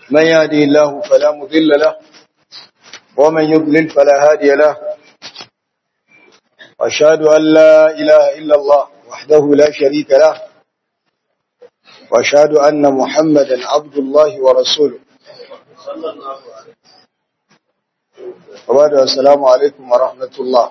من يهدي الله فلا مضل له ومن يضلل فلا هادي له وأشهد أن لا إله إلا الله وحده لا شريك له وأشهد أن محمدا عبد الله ورسوله وبعد السلام عليكم ورحمة الله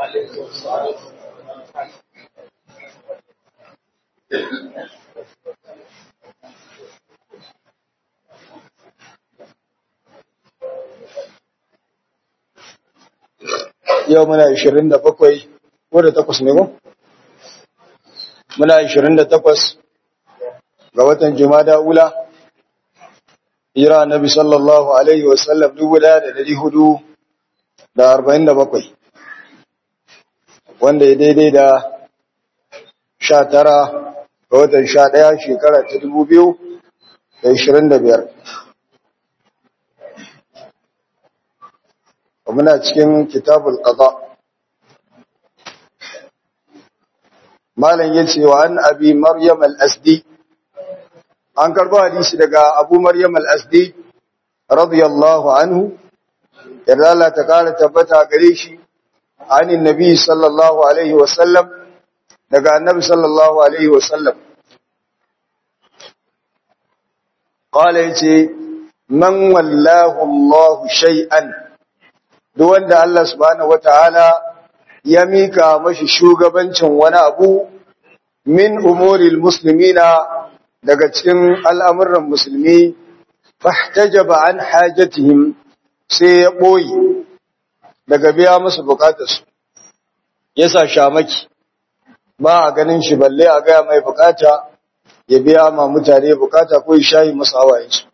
yau muna 27 ko da takwas ne ko? Muna 28 ga watan Jumada Ula, Ira Nabi sallallahu Alaihi wasallam dubu da dari hudu da arba'in da bakwai, wanda ya daidai da sha tara ga watan sha ɗaya shekara ta dubu biyu da ishirin da biyar. muna cikin kitabul qada malam yace wa an abi maryam al-asdi an karbo hadisi daga abu maryam al-asdi radiyallahu anhu yarda Allah ta kara tabbata gare shi anin nabi sallallahu alaihi wa sallam daga annabi sallallahu alaihi wa sallam qala yace man wallahu Allah shay'an duk wanda Allah subhanahu wataala ya mika mashi shugabancin wani abu min umuril muslimina daga cikin al'amuran musulmi fahtajaba an hajatihim sai ya boye daga biya musu bukatarsu yasa shamaki ba a ganin shi balle a gaya mai bukata ya biya ma mutane bukata ko ya shayi musu hawayensu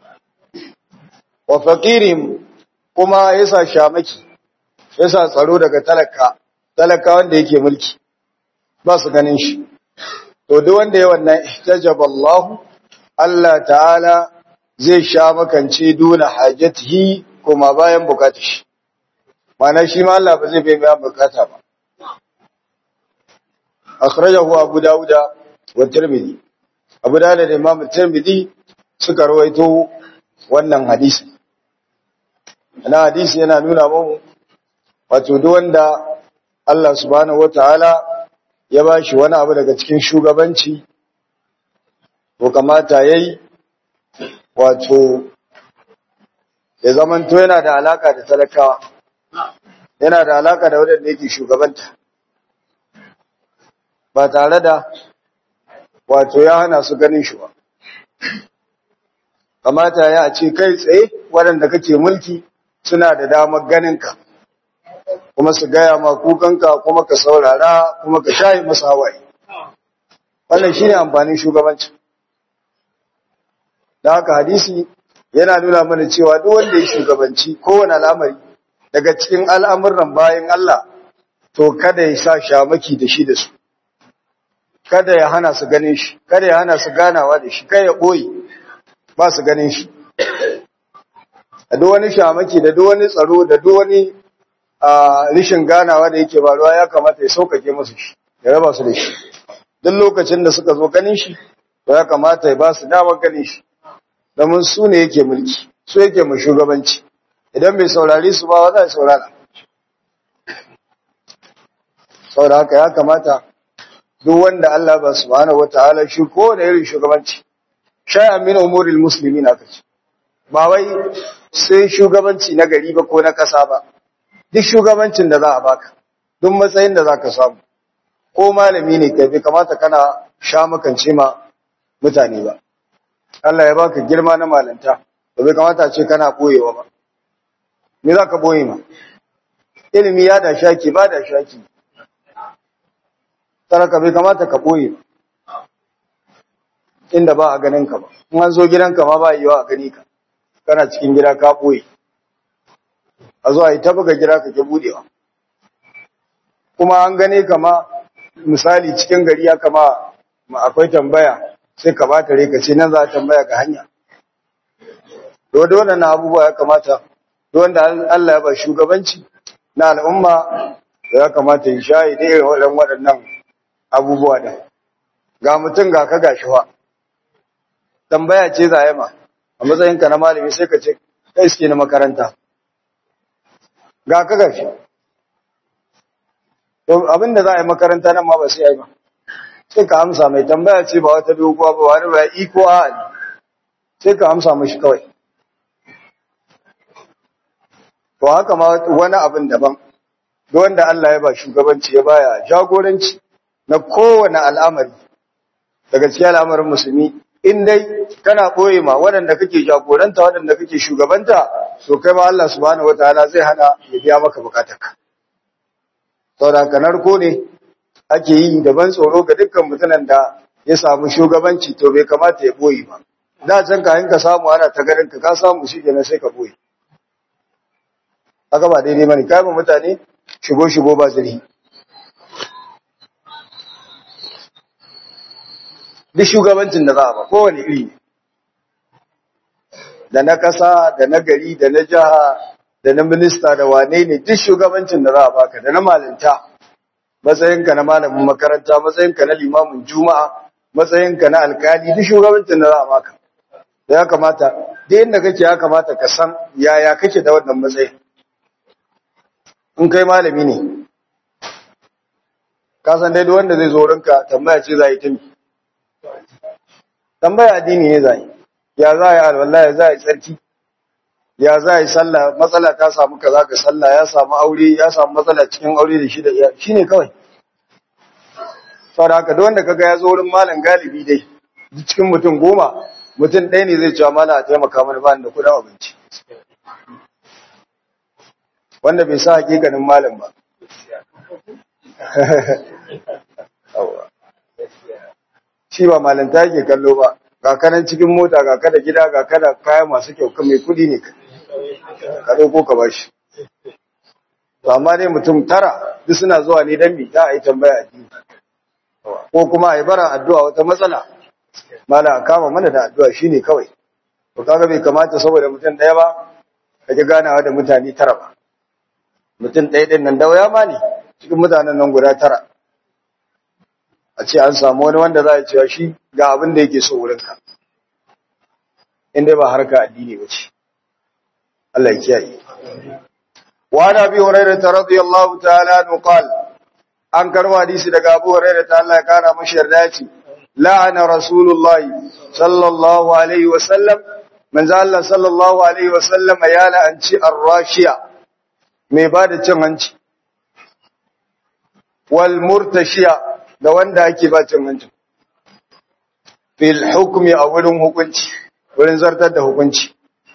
wa faqirim kuma yasa shamaki yasa tsaro daga talaka talaka wanda yake mulki ba su ganin shi to duk wanda ya wannan ihtajaba Allah Allah ta'ala zai sha makance dole hajatihi kuma bayan bukatar shi mana shi ma Allah ba zai bai bayan bukata ba akhrajahu Abu Dawud wa Tirmidhi Abu Dawud da Imam Tirmidhi suka rawaito wannan hadisi na hadisi yana nuna mu wato duk wanda Allah subhanahu wataala ya bashi wani abu daga cikin shugabanci to kamata yayi wato ya zamanto yana da alaka da talakawa yana da alaka da wanda yake shugabanta ba tare da wato ya hana su ganin shi ba kamata ya ce kai tsaye waɗanda kake mulki suna da damar ganinka kuma su gaya ma kukanka kuma ka saurara kuma ka shayi masa hawaye wannan shine amfanin shugabanci da haka hadisi yana nuna mana cewa duk wanda ya shugabanci kowane al'amari daga cikin al'amuran bayan Allah to kada ya sa shamaki da shi da su kada ya hana su ganin shi kada ya hana su ganawa da shi kai ya boye ba su ganin shi da duk wani shamaki da duk wani tsaro da duk wani rishin ganawa da yake faruwa ya kamata ya saukake musu shi ya raba su da shi duk lokacin da suka zo ganin shi to ya kamata ya ba su damar ganin shi domin su ne yake mulki su yake mu shugabanci idan bai saurari su ba za a saurara saboda haka ya kamata duk wanda Allah ba subhanahu wataala shi ko da irin shugabanci shay'an min umuril muslimin aka ce ba wai sai shugabanci na gari ba ko na kasa ba duk shugabancin da za a baka duk matsayin da za ka samu ko malami ne kai bai kamata kana sha makance ma mutane ba Allah ya baka girma na malanta ba bai kamata ce kana boyewa ba me za ka boye ma ilimi ya da shaki ba da shaki taraka bai kamata ka boye ba inda ba a ganin ka ba in an zo gidanka ma ba yiwa a gani ka kana cikin gida ka boye a zuwa yi ta buga gida ka ke budewa kuma an gane kama misali cikin gari ya kama akwai tambaya sai ka ba tare ka ce nan za a tambaya ga hanya to da wannan abubuwa ya kamata to wanda Allah ya ba shugabanci na al'umma ya kamata ya shayi da irin waɗannan abubuwa da ga mutum ga ka gashi fa tambaya ce za ma a matsayinka na malami sai ka ce kai suke na makaranta ga ka gashi to abinda za a yi makaranta nan ma ba sai a yi ba sai ka amsa mai tambaya ce ba wata doguwa ba wani ba iko a ne sai ka amsa mashi kawai to haka ma wani abin daban duk wanda Allah ya ba shugabanci ya baya jagoranci na kowane al'amari daga cikin al'amarin musulmi in dai kana ɓoye ma waɗanda kake jagoranta waɗanda kake shugabanta to kai ma Allah subhanahu wataala zai hana ya biya maka bukatarka saboda ka narko ne ake yi daban tsoro ga dukkan mutumin da ya samu shugabanci to bai kamata ya ɓoye ba da can ka ka samu ana ta garin ka ka samu shi kenan sai ka ɓoye haka ba daidai bane kai mutane shigo shigo ba zirhi duk shugabancin da za a ba kowane iri ne da na ƙasa da na gari da na jiha da na minista da wane ne duk shugabancin da za a baka da na malinta matsayinka na malamin makaranta matsayinka na limamin juma'a matsayinka na alkali duk shugabancin da za a baka da ya kamata duk inda kake ya kamata ka san yaya kake da wannan matsayin in kai malami ne ka san dai duk wanda zai zo rinka tambaya ce za yi ta tambaya addini ne zai ya za yi alwala ya za yi tsarki ya za yi sallah matsala ta samu kaza ga sallah ya samu aure ya samu matsala cikin aure da shi da iya shine kawai saboda haka duk wanda kaga ya zo wurin malam galibi dai duk cikin mutum goma mutum ɗaya ne zai cewa malam a taimaka mana ba da kuɗin abinci wanda bai sa hakikanin malam ba shi ba malanta yake kallo ba ga kanan cikin mota ga kada gida ga kada kaya masu kyau kan mai kudi ne ka dauko ka bashi to amma dai mutum tara duk suna zuwa ne dan bi za a yi tambaya addini ko kuma a yi bara addu'a wata matsala mala kama mana da addu'a shine kawai to kaga bai kamata saboda mutum daya ba kake ganawa da mutane tara ba mutum ɗaya ɗin nan da waya ma ne cikin mutanen nan guda tara a ce an samu wani wanda za a cewa shi ga abin da yake so wurinka inda ba harka addini ba ce Allah ya kiyaye wa na bi hurairah radiyallahu ta'ala anhu qal an karwa hadisi daga Abu Hurairah ta Allah ya kara mashi yarda ya ce la'ana rasulullah sallallahu alaihi wa sallam manzo Allah sallallahu alaihi wa sallam ya la'anci ar-rashiya mai bada cin hanci wal murtashiya da wanda ake ba cin hanci fil hukmi a wurin hukunci wurin zartar da hukunci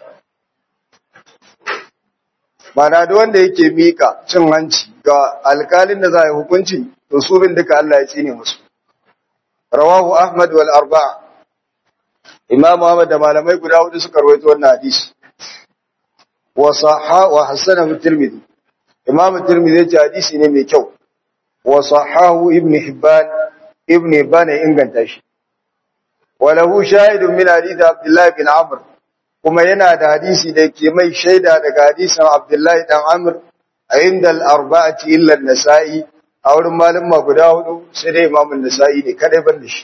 Mana da wanda yake mika cin hanci ga alkalin da za a yi hukunci to su bin duka Allah ya tsine musu rawahu ahmad wal arba'a imam ahmad da malamai guda hudu suka rawaito wannan hadisi wa sahha wa hasanahu tirmidhi imam tirmidhi ya ce hadisi ne mai kyau wa sahahu ibn hibban ibn hibban ya inganta shi wa lahu shahidun min hadith abdullah bin amr kuma yana da hadisi da ke mai shaida daga hadisin abdullah dan amr a inda al-arba'ati illa an-nasa'i a wurin malama guda hudu sai dai imam an-nasa'i ne kadai ban da shi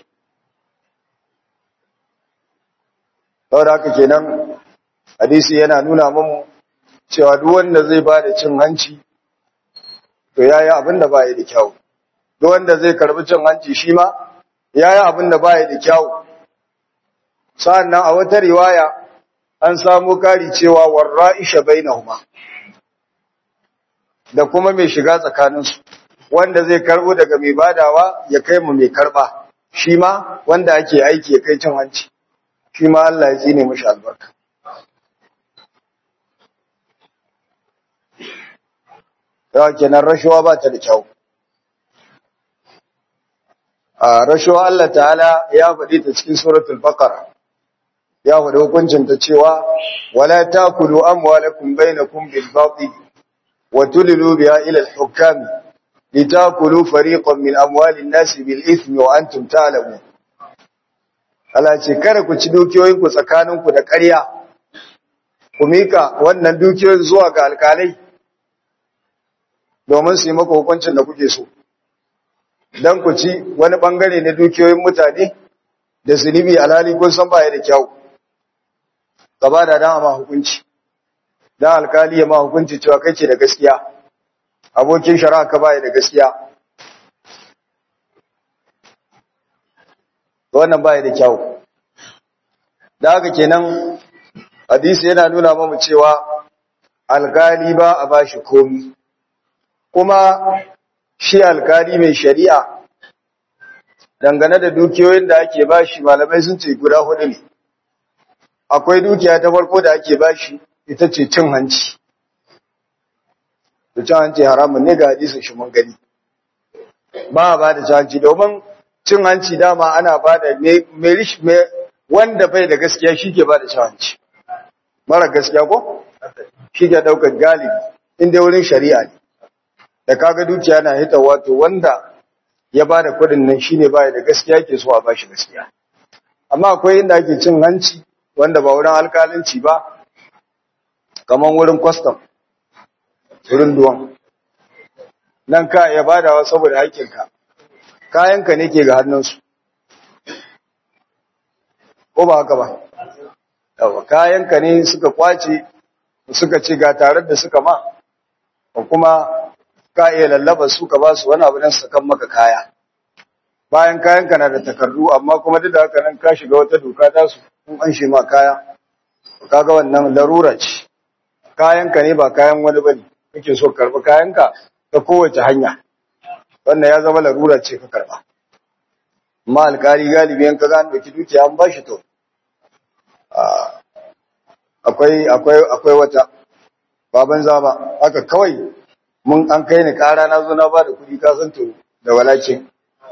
saboda haka kenan hadisi yana nuna mamu cewa duk wanda zai ba da cin hanci to yayi abin da baya da kyau duk wanda zai karbi cin hanci shi ma yayi abin da baya da kyau sa'annan a wata riwaya an samu kari cewa warra'isha bainahuma da kuma mai shiga tsakaninsu wanda zai karbo daga mai badawa ya kai mu mai karba shi ma wanda ake aiki ya kai cin hanci shi ma Allah ya tsine mashi albarka yawa kenan rashawa ba ta da kyau a rashawa Allah ta'ala ya faɗi ta cikin suratul baqara ya faɗi hukuncin ta cewa wala takulu amwalakum bainakum bil batil wa tulilu biha ila al hukam litakulu fariqan min amwali an-nas bil ithmi wa antum ta'lamun Allah ce kada ku ci dukiyoyin ku tsakanin ku da ƙarya ku mika wannan dukiyoyin zuwa ga alƙalai domin su yi maka hukuncin da kuke so dan ku ci wani bangare na dukiyoyin mutane da zunubi alhali kun san baya da kyau ka ba da dan ma hukunci dan alkali ya ma hukunci cewa kai ce da gaskiya abokin shari'a ka bai da gaskiya wannan bai da kyau da haka kenan hadisi yana nuna mamu cewa alkali ba a bashi komi kuma shi alkali mai shari'a dangane da dukiyoyin da ake bashi malamai sun ce guda hudu ne akwai dukiya ta farko da ake bashi ita ce cin hanci da cin hanci haramun ne ga hadisin shi mun gani ba a ba da cin hanci domin cin hanci dama ana ba da wanda bai da gaskiya shi ke ba da cin hanci mara gaskiya ko shi ke daukar galibi inda wurin shari'a ne da kaga dukiya na hita wato wanda ya ba da kudin nan shi ne baya da gaskiya ke so a ba shi gaskiya amma akwai inda ake cin hanci wanda ba wurin alkalinci ba kamar wurin kwastam wurin duwan nan ka iya badawa saboda haƙƙinka kayanka ne ke ga hannunsu ko ba haka ba yawa kayanka ne suka kwace suka ce ga tare da suka ma ko kuma ka iya lallaba su ka ba su wani abu don sakan maka kaya bayan kayanka na da takardu amma kuma duk da haka nan ka shiga wata doka ta su in an shi ma kaya kaga wannan larura ce kayanka ne ba kayan wani bane kake so karbi kayanka ta kowace hanya wannan ya zama larura ce ka karba amma alkali galibi an kaga an dauki dukiya an bashi to akwai akwai akwai wata baban zaba haka kawai mun an kai ni kara na zo na ba da kuɗi ka san to da walakin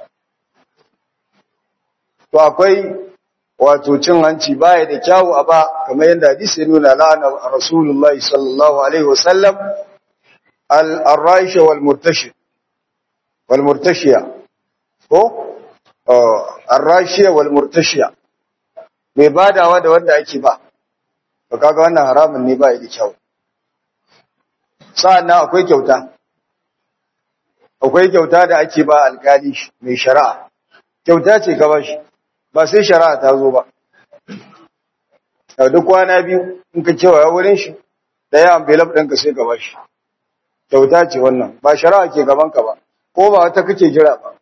to akwai wato cin hanci baya da kyawu a ba kamar yadda hadisi ya nuna la'ana rasulullahi sallallahu alaihi wasallam al-raisha wal murtashi wal murtashiya ko ar-raisha wal murtashiya mai badawa da wanda ake ba to kaga wannan haramun ne baya da kyawu sa'annan akwai kyauta akwai kyauta da ake ba alkali mai shari'a kyauta ce ka bashi ba sai shari'a ta zo ba a duk kwana biyu in ka cewa wurin shi ɗaya envelope ɗinka sai ka bashi kyauta ce wannan ba shari'a ke gabanka ba ko ba wata kake jira ba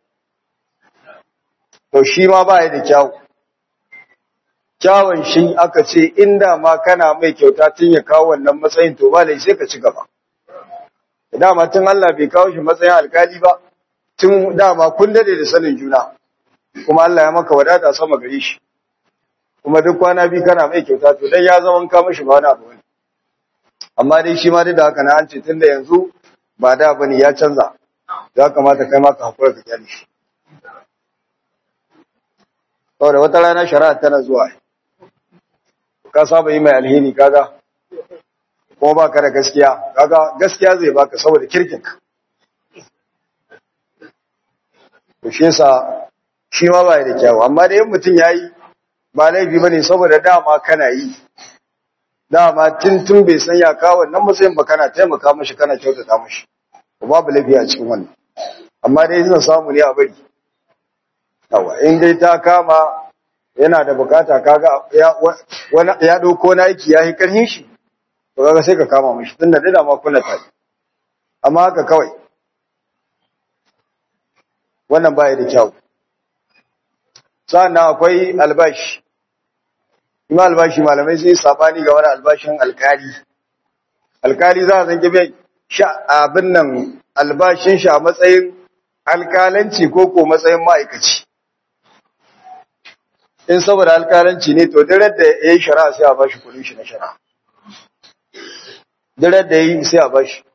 to shi ma ba ya da kyawu kyawun shi aka ce inda ma kana mai kyauta tun ya kawo wannan matsayin to ba lai sai ka ci gaba dama tun Allah bai kawo shi matsayin alkali ba tun dama kun dade da sanin juna kuma Allah ya maka wadata sama gare shi kuma duk kwana bi kana mai kyauta to dan ya zama ka mishi ba wani abu ne amma dai shi ma duk da haka na an ce tunda yanzu ba da bane ya canza ya kamata kai ma ka hakura ka kyale shi saboda wata rana shari'a tana zuwa ka saba yi mai alheri kaga ko ba ka da gaskiya kaga gaskiya zai baka saboda kirkinka to shi yasa shi ma ba da kyawu amma da yin mutum yayi ba laifi bane saboda dama kana yi dama tun tun bai san ya kawo wannan matsayin ba kana taimaka mashi kana kyautata mashi babu laifi a cikin wannan amma dai zan samu ne a bari yawa in dai ta kama yana da bukata kaga ya wani ya dauko na aiki yayi karhin shi to kaga sai ka kama mishi tunda da dama kuna tare amma haka kawai wannan baya da kyau sannan akwai albashi ima albashi malamai sai sabani ga wani albashin alkali alkali za a zange bai sha abin nan albashin shi a matsayin alkalanci ko ko matsayin ma'aikaci in saboda alkalanci ne to dare da ya yi shari'a sai a bashi kudin shi na shari'a dare da ya yi sai a bashi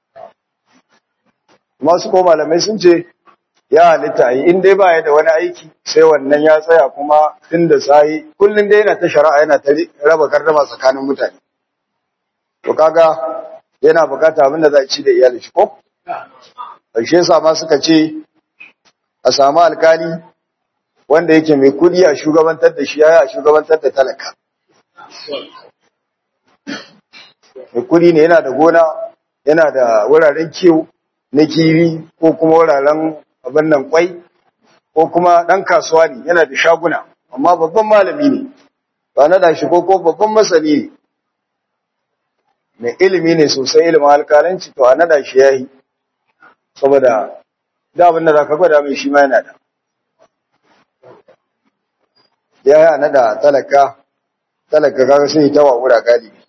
masu ko malamai sun ce ya halitta yi in dai baya da wani aiki sai wannan ya tsaya kuma tun da sahi kullum dai yana ta shari'a yana ta raba gardama tsakanin mutane to kaga yana bukata abin da za a ci da iyalin shi ko ƙarshe yasa ma suka ce a samu alkali wanda yake mai kudi a shugabantar da shi ya a shugabantar da talaka mai kudi ne yana da gona yana da wuraren kiwo na kiwi ko kuma wuraren abin nan kwai ko kuma ɗan kasuwa ne yana da shaguna amma babban malami ne ba na da shi ko ko babban masani mai ilimi ne sosai ilimin alkalanci to a nada shi yayi saboda da abin da zaka gwada mai shi ma yana da ya yi a nada talaka talaka kaga sai ta wawura galibi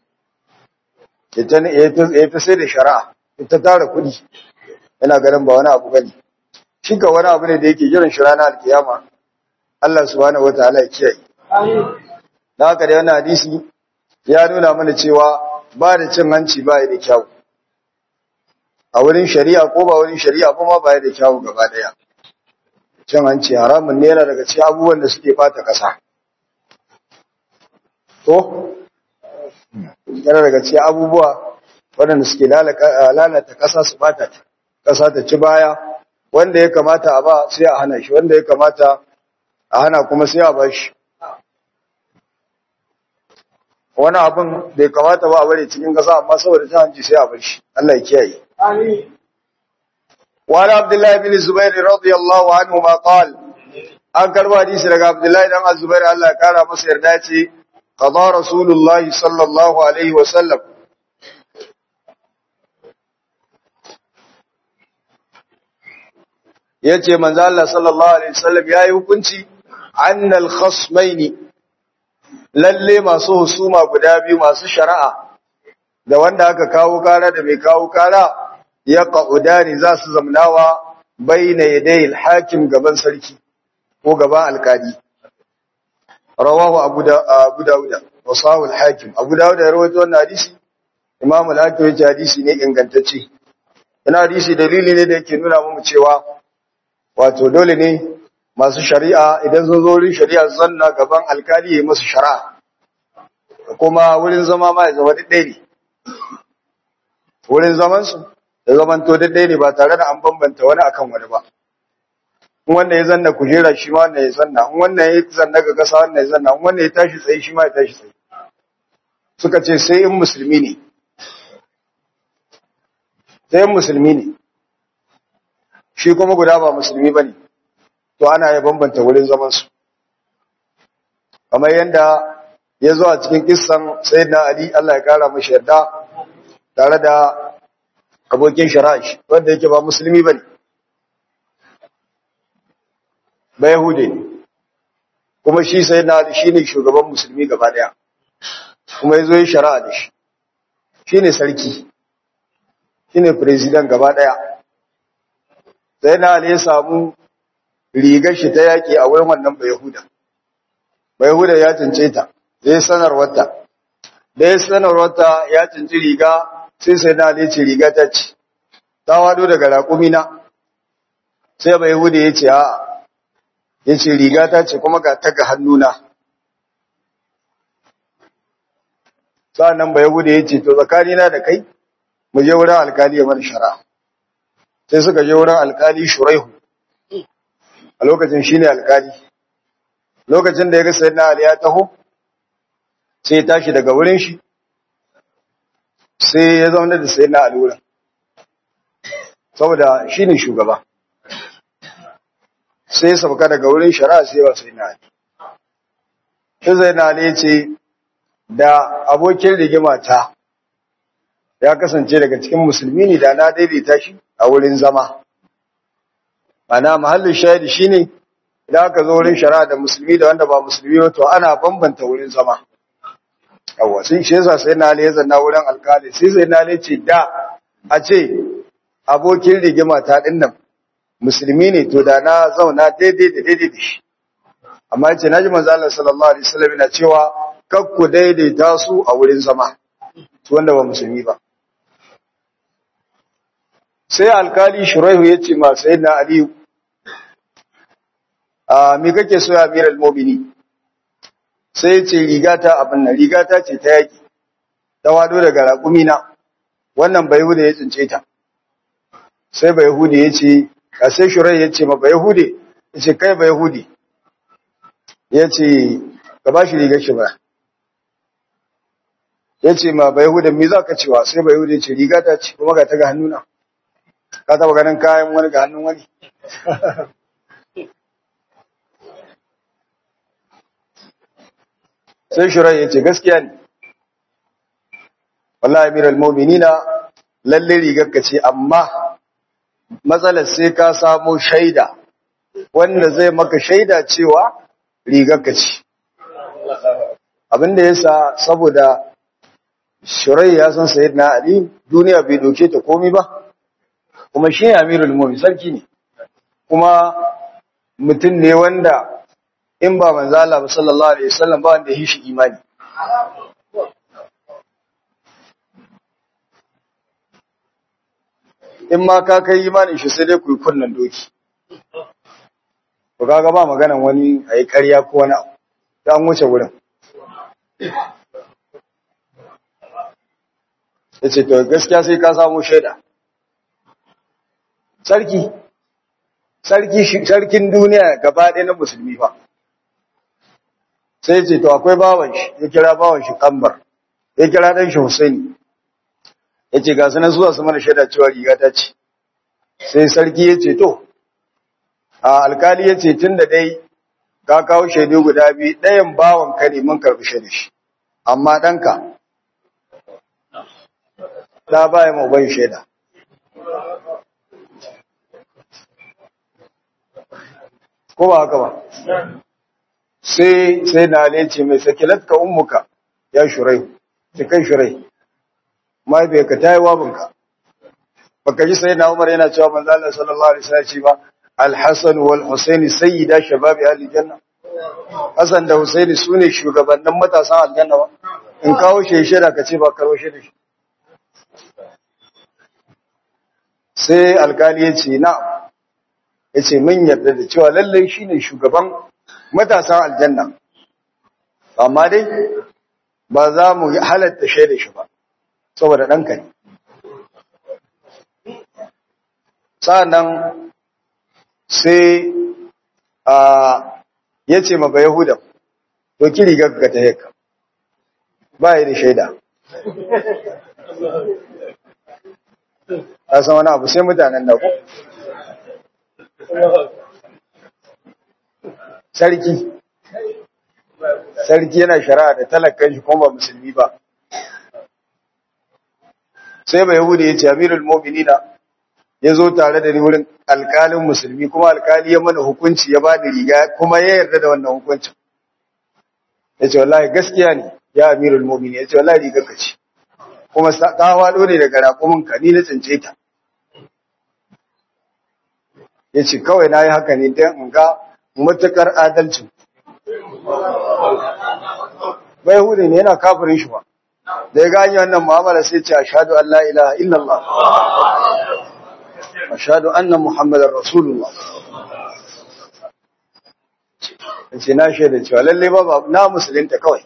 ya ta sai da shari'a ita tara kuɗi yana ganin ba wani abu bane shi ka wani abu ne da yake jiran shi ranar alkiyama Allah subhanahu wataala ya kiyaye da haka da wannan hadisi ya nuna mana cewa ba da cin hanci ba da kyau a wurin shari'a ko ba wurin shari'a kuma ba da kyau gaba daya cin hanci haramun ne yana daga cikin abubuwan da suke bata kasa to yana daga cikin abubuwa waɗanda suke lalata ƙasa su bata ta ƙasa ta ci baya wanda ya kamata a ba sai a hana shi wanda ya kamata a hana kuma sai a ba shi wani abin da ya kamata ba a bari cikin ƙasa amma saboda ta hanci sai a bar shi Allah ya kiyaye wani abdullahi bin zubair radiyallahu anhu ma qal an karba hadisi daga abdullahi dan azubair Allah ya kara masa yarda ce qada rasulullahi sallallahu alaihi wa sallam yace manzo Allah sallallahu alaihi wasallam yayi hukunci annal khasmaini lalle masu husuma guda biyu masu shari'a da wanda aka kawo kara da mai kawo kara ya qaudani za su zamnawa baina yaday al-hakim gaban sarki ko gaban alkali rawahu abu da abu dauda wa sahu al-hakim abu dauda ya rawaito wannan hadisi imam al-hakim ya ce hadisi ne ingantacce wannan hadisi dalili ne da yake nuna mu cewa wato dole ne masu shari'a idan sun zo wurin shari'a zanna gaban alkali ya musu shari'a kuma wurin zama ma ya zama daidai ne wurin zaman su da zaman to daidai ne ba tare da an bambanta wani akan wani ba in wanda ya zanna kujera shi ma wanda ya zanna in wannan ya zanna ga kasa wanda ya zanna in wanda ya tashi tsaye shi ma ya tashi tsaye suka ce sai in musulmi ne sai in musulmi ne shi kuma guda ba musulmi bane to ana ya bambanta wurin zaman su kamar yanda ya zo a cikin kissan sayyidina ali Allah ya kara mashi yarda tare da abokin shara'ish wanda yake ba musulmi bane ba yahude ne kuma shi sayyidina ali shine shugaban musulmi gaba daya kuma yazo ya shari'a da shi shine sarki shine president gaba daya sai na Ali ya samu rigar shi ta yaki a wurin wannan Bayahuda. Bayahuda ya cince ta, zai sanarwarta. Da ya sanarwarta ya cinci riga sai sai na Ali ce riga ta ce, ta wado daga raƙumina. Sai Bayahuda ya ce, a ya ce riga ta ce kuma ga ta ga hannuna. Sa'an Bayahuda ya ce, to tsakanina da kai, mu je wurin alkali ya mana shari'a. sai suka je wurin alkali shuraihu a lokacin shine alkali lokacin da ya ga sayyidina ali ya taho sai ya tashi daga wurin shi sai ya zauna da sayyidina ali wurin saboda shine shugaba sai ya sauka daga wurin shari'a sai ba sayyidina ali sai sayyidina ali ya ce da abokin rigima ta ya kasance daga cikin musulmi ne da na daidaita shi a wurin zama ana mahallin shahidi shine idan aka zo wurin shari'a da musulmi da wanda ba musulmi ba to ana bambanta wurin zama yawa sai shi yasa sai na ya zanna wurin alkali sai sai na ce da a ce abokin rigima ta dinnan musulmi ne to da na zauna daidai da daidai da shi amma yace naji manzo Allah sallallahu alaihi wasallam yana cewa kakku daidaita su a wurin zama su wanda ba musulmi ba sai alkali shuraihu ya ce ma sai na aliyu a me kake so ya amiral mobini sai ya ce rigata abin nan rigata ce ta yaki ta wado daga raƙumina wannan bai hude ya tsince ta sai bai hude ya ce a sai shuraihu ya ce ma bai hude ya ce kai bai hude ya ce ka ba shi rigar shi ba ya ce ma bai hude me za ka cewa sai bai hude ya ce rigata ce kuma ga ta ga hannuna ka taba ganin kayan wani ga hannun wani sai shirai ya ce gaskiya ne wallahi amiral mu'minina lalle rigarka ce amma matsalar sai ka samo shaida wanda zai maka shaida cewa rigarka ce abinda yasa saboda shirai ya san sayyidina ali duniya bai doke ta komai ba kuma shi amirul mu'min sarki ne kuma mutum ne wanda in ba manzo Allah sallallahu alaihi wasallam ba wanda ya shi imani in ma ka kai imanin shi sai dai ku yi kunnan doki to kaga ba maganan wani ayi ƙarya ko wani abu ta an wuce wurin yace to gaskiya sai ka samu shaida sarki sarki sarkin duniya gaba ɗaya na musulmi fa sai ce to akwai bawan shi ya kira bawan shi kambar ya kira dan shi Husaini ya ce ga sunan zuwa su mana shaida cewa riga ta ce sai sarki ya ce to a alkali ya ce tun da dai ka kawo shaidu guda biyu ɗayan bawan ka ne mun karɓi shaidu shi amma ɗanka ta baya ma uban shaida ko ba haka ba sai sai na ce mai sakilatka ummuka ya shurai sai kai shurai mahaifiyarka ta yi wabinka baka ji sai na umar yana cewa manzo Allah sallallahu alaihi wasallam ba al-hasan wal husaini sayyida shababi ahli janna hasan da husaini sune shugabannin matasan aljanna ba in kawo sheshira ka ce ba karo shi da shi sai alkali ya ce na ya ce mun yarda da cewa lallai shine shugaban matasan aljanna amma dai ba za mu halatta shaida shi ba saboda ɗanka ne sa'annan sai a ya ce ma ba yahuda to kiri gagga ta yaka ba yi da shaida ta san wani abu sai mutanen da ku sarki sarki yana shari'a da talakan shi kuma ba musulmi ba sai bai yahudi ya ce amirul mu'minina ya zo tare da ni wurin alkalin musulmi kuma alkali ya mana hukunci ya ba ni riga kuma ya yarda da wannan hukuncin ya ce wallahi gaskiya ne ya amirul mu'mini ya ce wallahi riga ka ce kuma ta wado ne daga raƙumin ka ni na tsince ta ya ce kawai na yi haka ne don in ga matuƙar adalcin bai hudu ne yana kafirin shi ba da ya gani wannan mu'amala sai ce ashhadu an la ilaha illallah ashhadu anna muhammadar rasulullah ce na shaida cewa lalle ba na musulunta kawai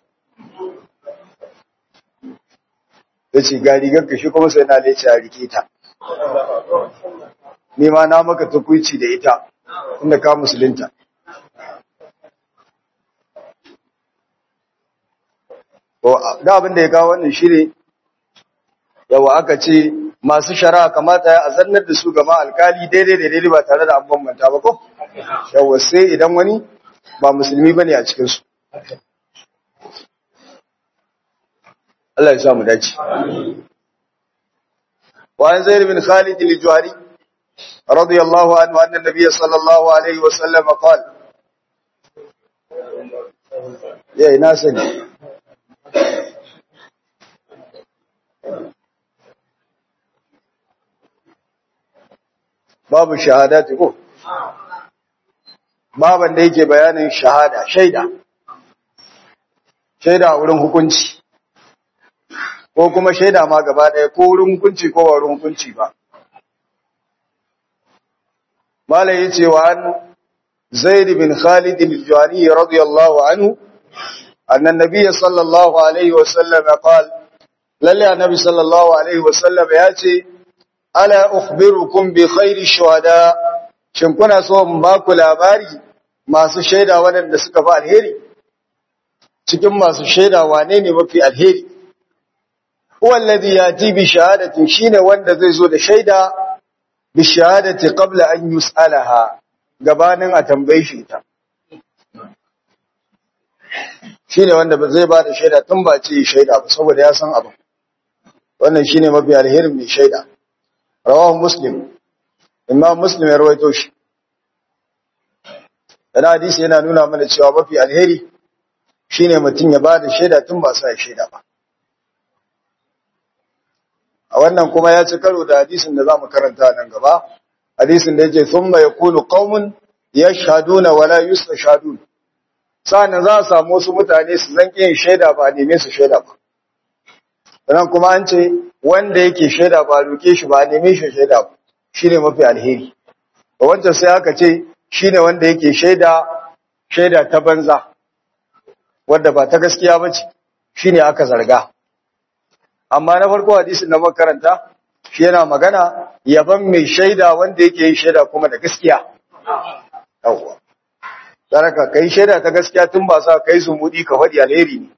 yace ga rigar ka shi kuma sai na lece a rike ta ni ma na maka tukuici da ita inda ka musulunta da abin da ya kawo wannan shine yawa aka ce masu shari'a kamata ya azannar da su gama alkali daidai da daidai ba tare da an bambanta ba ko yawa sai idan wani ba musulmi bane a cikin su Allah ya sa mu dace wa an zaid bin khalid al-juhari radiyallahu anhu anna nabiy sallallahu alaihi wa sallam qala ya ina sani babu shahadati ko baban da yake bayanin shahada shaida shaida a wurin hukunci ko kuma shaida ma gaba ɗaya ko wurin hukunci ko ba wurin hukunci ba malai yace wa an zaid bin khalid al-juhani radiyallahu anhu anna an-nabiy sallallahu alaihi wa sallam qala lalle annabi sallallahu alaihi wa sallam yace ala ukhbirukum bi khairi shuhada shin kuna so in ba ku labari masu shaida waɗanda suka fi alheri cikin masu shaida wane ne mafi alheri huwa alladhi yati bi shahadatin shine wanda zai zo da shaida bi shahadati qabla an yus'alaha gabanin a tambaye shi ta shine wanda ba zai ba da shaida tun ba ce shaida ba saboda ya san abin wannan shine mafi alherin mai shaida rawahu muslim imam muslim ya rawaito shi dan hadisi yana nuna mana cewa mafi alheri shine mutum ya ba da shaida tun ba sa shaida ba a wannan kuma ya ci karo da hadisin da zamu karanta nan gaba hadisin da yake thumma yakunu qaumun yashhaduna wala yustashhadun sa'an za a samu wasu mutane su zan yin shaida ba neme su shaida ba sannan kuma an ce wanda yake shaida ba roke shi ba neme shi shaida ba shine mafi alheri ba wancan sai aka ce shine wanda yake shaida shaida ta banza wanda ba ta gaskiya ba ce shine aka zarga amma na farko hadisin da makaranta shi yana magana yaban mai shaida wanda yake yin shaida kuma da gaskiya yawwa saraka kai shaida ta gaskiya tun ba sa kai zumudi ka faɗi alheri ne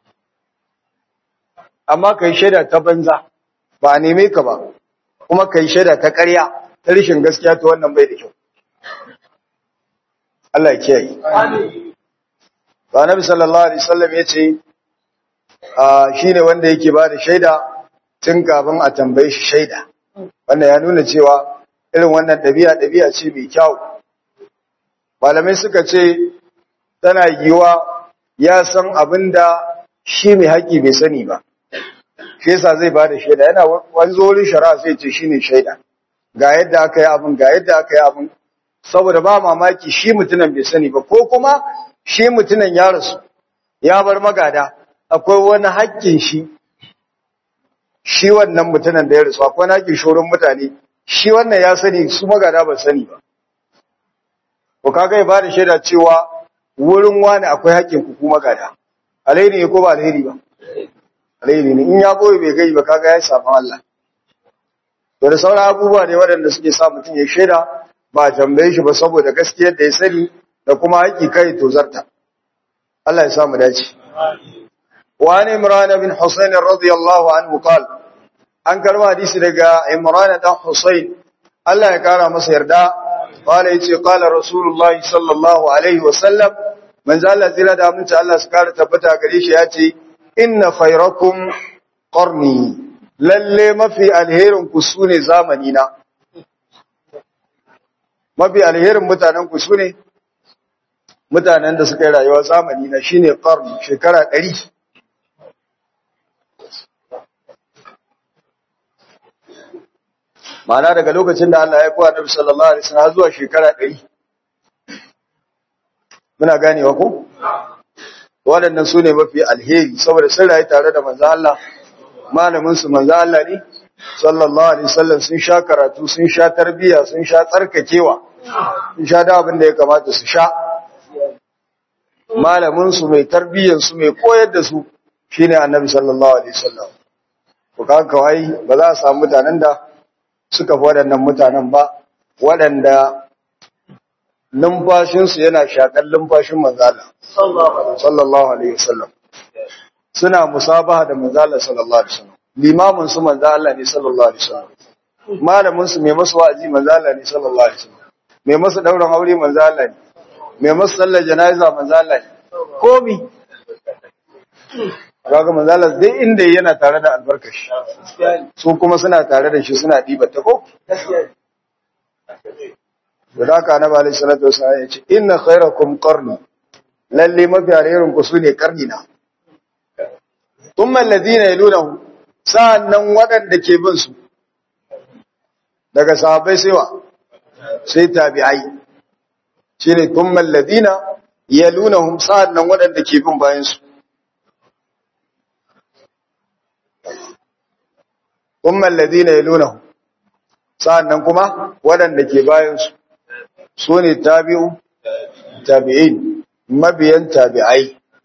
amma kai shaida ta banza ba a neme ka ba kuma kai shaida ta ƙarya ta rishin gaskiya to wannan bai da kyau Allah ya kiyaye ba nabi sallallahu alaihi wasallam yace a shine wanda yake ba da shaida tun kafin a tambaye shi shaida wannan ya nuna cewa irin wannan ɗabi'a ɗabi'a ce mai kyau malamai suka ce tana yiwa ya san abin da shi mai haƙi bai sani ba shi yasa zai ba da shaida yana wani wurin shari'a sai ce shine shaida ga yadda aka yi abin ga yadda aka yi abin saboda ba mamaki shi mutumin bai sani ba ko kuma shi mutumin ya rasu ya bar magada akwai wani haƙƙin shi shi wannan mutumin da ya rasu akwai wani haƙƙin shorin mutane shi wannan ya sani su magada ba sani ba ko kaga ya bada shaida cewa wurin wani akwai haƙƙin ku kuma gada alheri ne ko ba alheri ba alheri ne in ya boye bai gai ba kaga ya samu Allah to da sauran abubuwa ne waɗanda suke sa mutum ya shaida ba tambaye shi ba saboda gaskiyar da ya sani da kuma haƙƙi kai to zarta Allah ya samu dace wa an imran bin husayn radiyallahu anhu qala an karba hadisi daga imran dan husayn Allah ya kara masa yarda قال يتي قال رسول الله صلى الله عليه وسلم من زال زلا da mun Allah su kare tabbata gare shi yace inna khayrakum qarni lalle mafi alherin ku sune zamani na mafi alherin mutanen ku sune mutanen da suka yi rayuwa zamani na shine qarni shekara 100 Ma'ana daga lokacin da Allah ya kowa Nabi sallallahu alaihi wasallam zuwa shekara 100 muna ganewa ko waɗannan su ne mafi alheri saboda sun rayu tare da manzo Allah malamin su manzo Allah ne sallallahu alaihi wasallam sun sha karatu sun sha tarbiya sun sha tsarkakewa sun sha da abin da ya kamata su sha malamin su mai tarbiyyar su mai koyar da su shine annabi sallallahu alaihi wasallam ko kaga kawai ba za a samu mutanen da suka fi waɗannan mutanen ba waɗanda numfashinsu yana shaƙar numfashin manzala sallallahu alaihi wasallam suna musabaha da manzala sallallahu alaihi wasallam limamin su manzala ne sallallahu alaihi wasallam malamin su mai masu wa'azi manzala ne sallallahu alaihi wasallam mai masu dauran aure manzala ne mai masu sallar jana'iza manzala ne komi kaga manzala dai inda yana tare da albarkashi su kuma suna tare da shi suna diba ta ko da haka annabi alaihi salatu wasallam ya ce inna khairakum qarni lalle mafi alherin ku sune karni na thumma alladhina yalunahu sa'annan wadanda ke bin su daga sahabbai sai wa sai tabi'ai shine thumma alladhina yalunahum sa'annan wadanda ke bin bayan su thumma alladhina yalunahum sa'annan kuma wadanda ke bayan su su ne tabi'u tabi'in mabiyan tabi'ai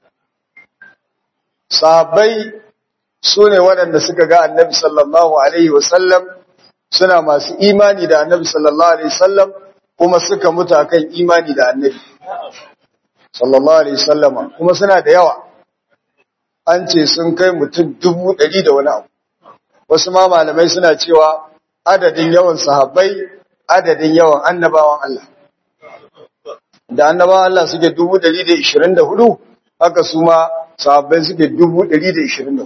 sahabbai su ne waɗanda suka ga annabi sallallahu alaihi wasallam suna masu imani da annabi sallallahu alaihi wasallam kuma suka mutu akan imani da annabi sallallahu alaihi wasallama kuma suna da yawa an ce sun kai mutum dubu ɗari da wani abu wasu ma malamai suna cewa adadin yawan sahabbai adadin yawan annabawan Allah da annabawan Allah suke dubu ɗari da ishirin da hudu haka su ma sahabbai suke dubu ɗari da ishirin da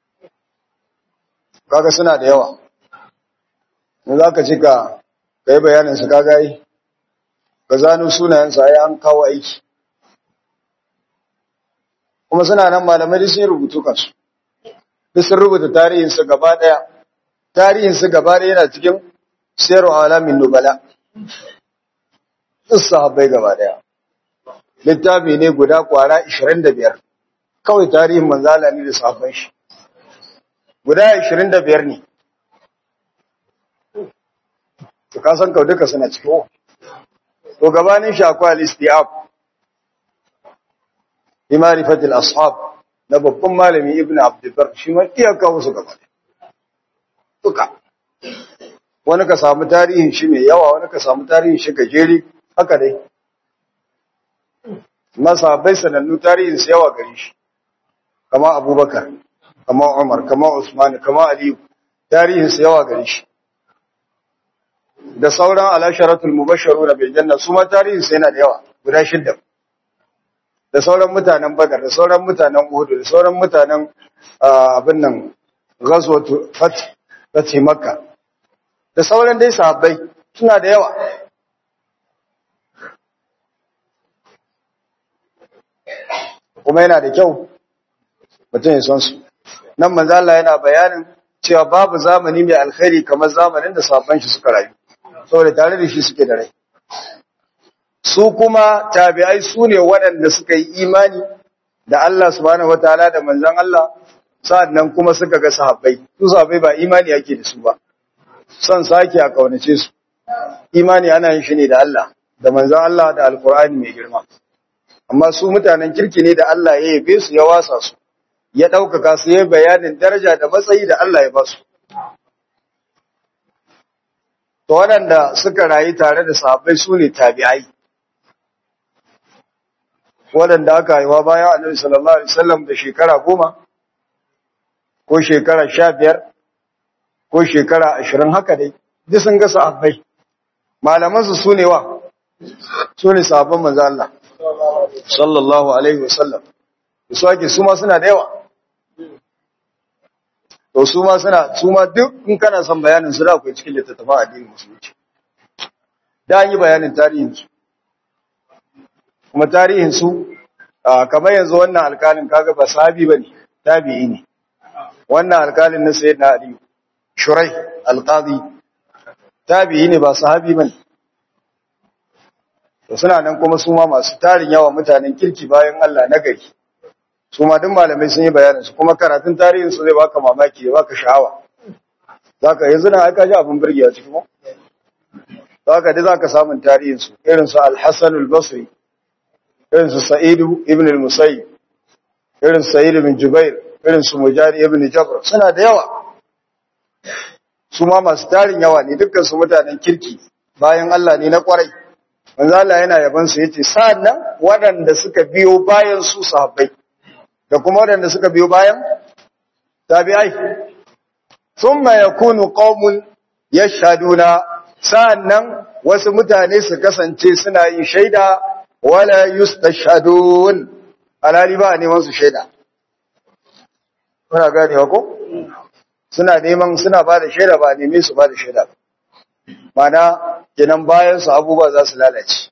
kaga suna da yawa in za ka ci ka yi bayanin su kaga yi ka zano sunayensu a yi an kawo aiki kuma suna nan malamai da sun rubutu kansu duk sun rubuta tarihinsu gaba ɗaya tarihinsu gaba ɗaya yana cikin sayarwa alamin nubala duk sahabbai gaba ɗaya littafi ne guda kwara 25 kawai tarihin manzala ne da sahabban shi guda 25 ne to ka san kau duka suna ciki to gabanin shi akwai al-istiab bi ma'rifatil ashab na babban malami ibnu abdulbar shi ma iya kawo su gaba duka wani ka samu tarihin shi mai yawa wani ka samu tarihin shi gajeri haka dai masahabai sanannu tarihin su yawa gare shi kama abubakar kama umar kama usman kama aliyu tarihin su yawa gare shi da sauran alasharatul mubasharu na bil janna su ma tarihin su yana da yawa guda shidda da sauran mutanen badar da sauran mutanen uhud da sauran mutanen abin nan ghazwatu fat fati makka da sauran dai sahabbai suna da yawa kuma yana da kyau mutum ya san su nan manzo Allah yana bayanin cewa babu zamani mai alkhairi kamar zamanin da sahabban shi suka rayu saboda tare da shi suke da rai su kuma tabi'ai su ne waɗanda suka yi imani da Allah subhanahu wataala da manzon Allah sa'annan kuma suka ga sahabbai su sahabbai ba imani yake da su ba son sake a kaunace su imani ana yin shi ne da Allah da manzon Allah da alkur'ani mai girma amma su mutanen kirki ne da Allah ya yabe su ya wasa su ya ɗaukaka su ya bayanin daraja da matsayi da Allah ya ba su to waɗanda suka rayu tare da sahabbai su ne tabi'ai waɗanda aka haifa bayan annabi sallallahu alaihi wasallam da shekara goma ko shekara sha biyar ko shekara ashirin haka dai duk sun ga sahabbai malamansu su ne wa su ne sahabban manzo Allah sallallahu alaihi wasallam su ake su ma suna da yawa to su ma suna su ma duk in kana son bayanin su da akwai cikin littattafan addinin musulunci da an yi bayanin tarihin su kuma tarihin su kamar yanzu wannan alkalin kaga ba sahabi bane tabi'i ne wannan alkalin na sayyidina ali shurai alqadi tabi'i ne ba sahabi bane to suna nan kuma su ma masu tarin yawa mutanen kirki bayan Allah na gari su ma duk malamai sun yi bayanin su kuma karatun tarihin su zai baka mamaki ya baka sha'awa zaka yanzu na aka ji abin burgewa ciki ko zaka dai zaka samun tarihin su irin su al-Hasan al-Basri irin su Sa'id ibn al-Musayyib irin Sa'id ibn Jubair irin su Mujahid ibn Jabr suna da yawa su ma masu tarin yawa ne dukkan su mutanen kirki bayan Allah ne na kwarai manzo Allah yana yaban su yace sa'annan waɗanda suka biyo bayan su sahabbai da kuma waɗanda suka biyo bayan tabi'ai thumma yakunu qaumun yashhaduna sa'annan wasu mutane su kasance suna yin shaida wala yustashhadun alali ba neman su shaida kuna ganewa ko suna neman suna ba da shaida ba neme su ba da shaida mana kenan bayan su abubuwa za su lalace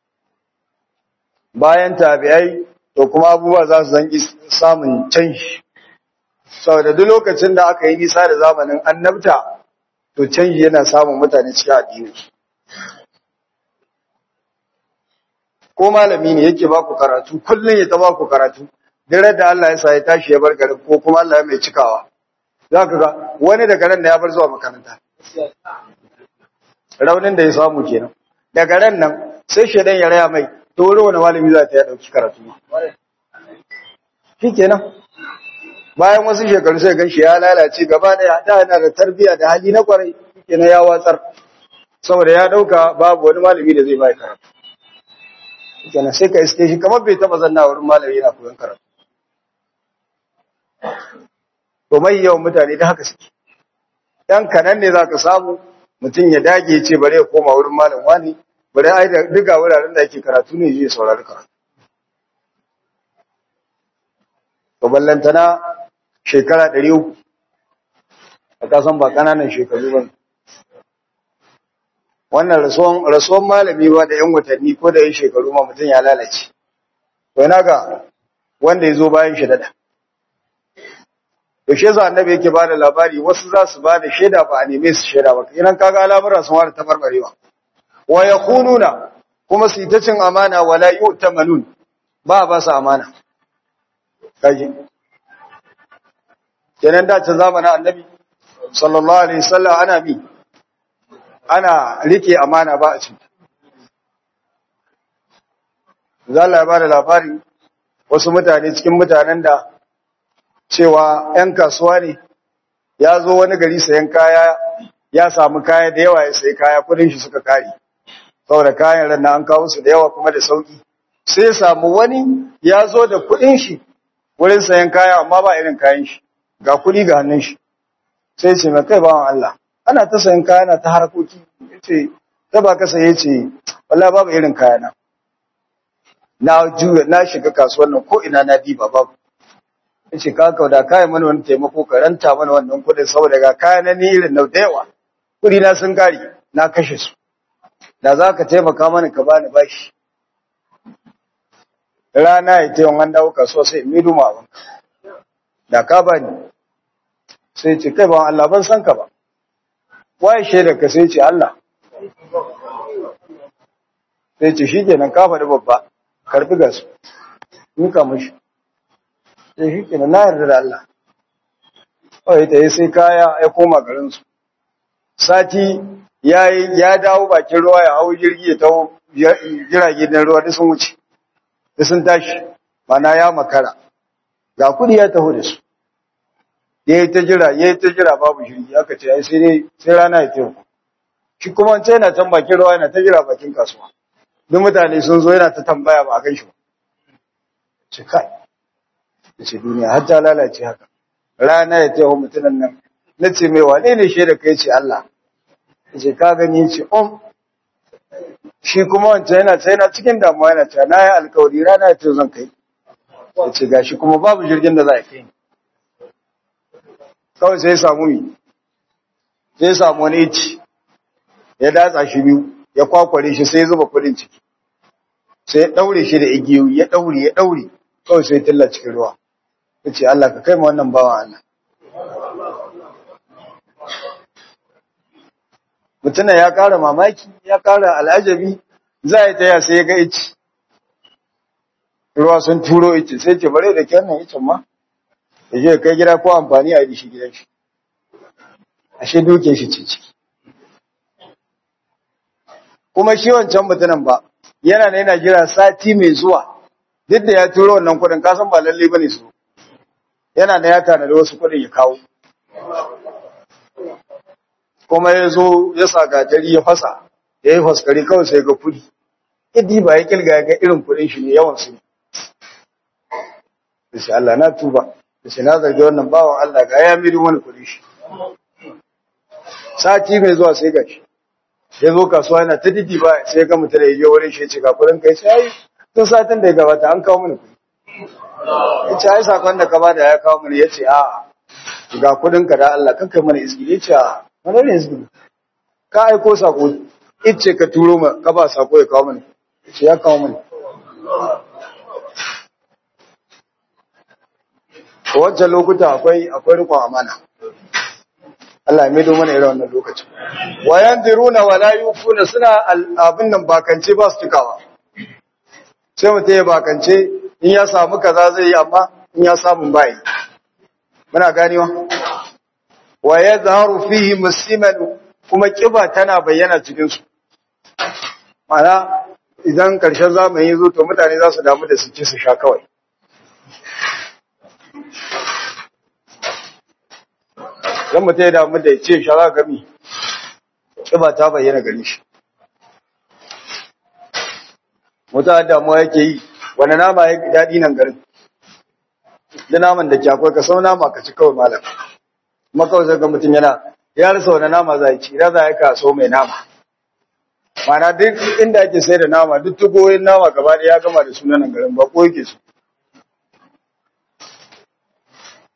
bayan tabi'ai to kuma abubuwa za su zangi samun canji saboda duk lokacin da aka yi nisa da zamanin annabta to canji yana samun mutane cikin addini ko malami ne yake baku karatu kullun ya ta baku karatu dare da Allah ya sa ya tashi ya bar garin ko kuma Allah ya mai cikawa zaka ga wani daga ran da ya bar zuwa makaranta raunin da ya samu kenan daga ran nan sai shedan ya raya mai to wani wani malami za ta ya dauki karatu shi kenan bayan wasu shekaru sai gan shi ya lalace gaba daya da yana da tarbiya da hali na kwarai kenan ya watsar saboda ya dauka babu wani malami da zai bai karatu kenan sai ka iske shi kamar bai taba zanna wurin malami yana koyon karatu to mai yawan mutane da haka suke dan kanan ne zaka samu mutum ya dage ce bare ya koma wurin malam wani bare ai da duka wuraren da ake karatu ne zai saurari karatu to ballantana shekara 300 ka san ba kananan shekaru ba wannan rasuwan rasuwan malami ba da yan watanni ko da yan shekaru ma mutum ya lalace to ina ga wanda ya zo bayan shi dada yaushe za annabi yake ba da labari wasu za su ba da shaida ba a neme su shaida ba idan kaga al'amuran sun fara tabarbarewa wa yakhununa kuma su ta cin amana wala yu'tamanun ba ba su amana kaji kenan da ta zamanin annabi sallallahu alaihi wasallam ana bi ana rike amana ba a cikin zalla ya ba da labari wasu mutane cikin mutanen da cewa ‘yan kasuwa ne ya zo wani gari sayan kaya ya samu kaya da yawa ya sayi kaya kudin shi suka kare saboda kayan ran an kawo su da yawa kuma da sauki sai ya samu wani ya zo da kudin shi wurin sayan kaya amma ba irin kayan shi ga kudi ga hannun shi sai ce mai kai bawan Allah ana ta sayan kaya na ta harkoki yace ta ba ka saye ce wallahi babu irin kaya na na juya na shiga kasuwar nan ko ina na diba babu yace ka kauda kai mana wani taimako ka ranta mana wannan kudin saboda ga kaya na ni irin nau da yawa kudi na sun kare na kashe su da za ka taimaka mana ka bani bashi rana ya ce an dawo kasuwa sai in midu ma da ka bani sai ce kai ba Allah ban san ka ba waye shaida ka sai ce Allah sai ce shi kenan ka faɗi babba karbi gasu nuka mashi sai shi kenan na yarda da Allah kawai ta yi sai kaya ya koma garinsu sati ya ya dawo bakin ruwa ya hau jirgi ya taho jirage na ruwa da sun wuce da sun tashi mana ya makara ga kudi ya taho da su ya yi ta jira ya yi ta jira babu jirgi aka ce ai sai dai sai rana ya taho shi kuma wancan yana can bakin ruwa yana ta jira bakin kasuwa duk mutane sun zo yana ta tambaya ba a gan shi ba ce kai da ce duniya har ta lalace haka rana ya taho mutunan nan na ce mai wane ne shaida kai ce Allah ce ka gani ce om shi kuma wancan yana ce yana cikin damuwa yana ce na yi alkawari rana ya ce zan kai ya ce gashi kuma babu jirgin da za a kai kawai sai ya samu yi sai ya samu wani ici ya datsa shi biyu ya kwakware shi sai ya zuba kudin ciki sai ya daure shi da igiyoyi ya daure ya daure kawai sai ya tilla cikin ruwa ya ce Allah ka kai ma wannan bawan Allah mutuna ya ƙara mamaki ya ƙara al'ajabi za a yi taya sai ya ga ici ruwa sun turo ici sai ce bare da kyan nan icin ma ya je kai gida ko amfani a yi shi gidan shi ashe duke shi ce ciki kuma shi wancan mutumin ba yana da yana jira sati mai zuwa duk da ya turo wannan kudin kasan ba lalle bane su yana da ya tanada wasu kudin ya kawo kuma ya zo ya sa gatari ya fasa ya yi faskari kawai sai ga kudi idi ba ya kilga ya ga irin kudin shi ne yawan su da shi Allah na tuba da shi na zargi wannan bawan Allah ga ya miri wani kudin shi sati mai zuwa sai ga shi ya zo kasuwa yana ta didi ba sai ga mutum da ya je wurin shi ya ce ga kudin kai sai tun satin da ya gabata an kawo mini kudi ya ce ai sakon da ka bada ya kawo mini ya ce a ga kudin ka da Allah kan kai mana izgi ya ce a wani ne izgi ka aiko sako ice ka turo ma ka ba sako ya kawo mini ya ce ya kawo mini a wancan lokuta akwai akwai rikon amana Allah ya maido mana irin wannan lokacin wa yanziruna wa la yufuna suna abin nan bakance ba su cikawa sai mutum ya bakance in ya samu kaza zai yi amma in ya samu bai muna ganewa wa yadhharu fihi musliman kuma kiba tana bayyana cikin su mana idan karshen zamani zo to mutane za su damu da su ci su sha kawai dan mutum ya damu da ya ce sha za gami kiba ta bayyana gare shi wata damuwa yake yi wani nama ya daɗi nan garin da naman da ke akwai ka sau nama ka ci kawai malam kuma kawai sai ga mutum yana ya rasa wani nama za ci ya za ka so mai nama mana duk inda ake sai da nama duk tugoyin nama gaba da ya gama da sunan nan garin ba ko yake su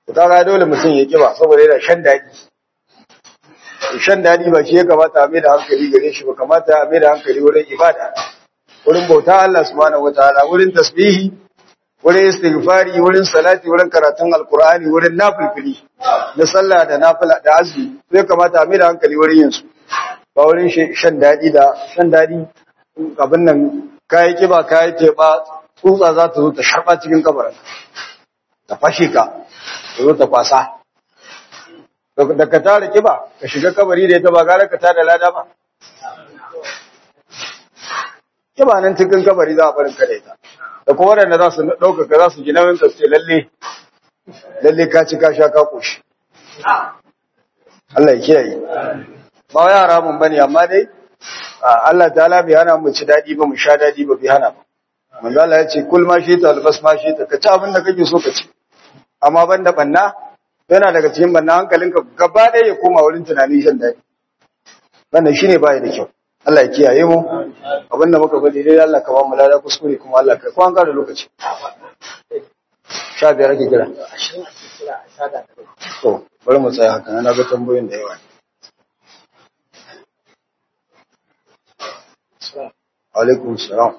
to kaga dole mutum ya kiba saboda yana shan daɗi shan daɗi ba shi ya kamata a mai da hankali gare shi ba kamata a mai da hankali wurin ibada wurin bauta Allah subhanahu wataala wurin tasbihi wurin istighfari wurin salati wurin karatun alqur'ani wurin nafilfili na sallah da nafila da azumi sai kamata a mai da hankali wurin yin su ba wurin shan daɗi da shan daɗi abin nan kayi kiba kayi teba tsutsa za ta zo ta sharba cikin kabarin ta fashe ka ta zo ta kwasa da ka tara kiba ka shiga kabari da ita ba gara ka tada lada ba kiba nan cikin kabari za a barin ka da ita da kuma waɗanda za su ɗaukaka za su ji nauyin ka ce lalle lalle ka ci ka sha ka koshi Allah ya kiyaye ba wai haramun bane amma dai Allah ta'ala bai hana mu ci dadi ba mu sha dadi ba bai hana ba manzo Allah ya ce kul ma shi ta albas ma shi ta ka ci abin da kake so ka ci amma banda banna yana daga cikin banna hankalinka gaba ɗaya ya koma wurin tunani shan dadi wannan shine bai da kyau Allah ya kiyaye mu abinda muka bari dai Allah ka ba mu lada kuskure kuma Allah ka ko an da lokaci sha biyar ake kira to bari mu tsaya haka na ga tambayoyin da yawa alaikum salam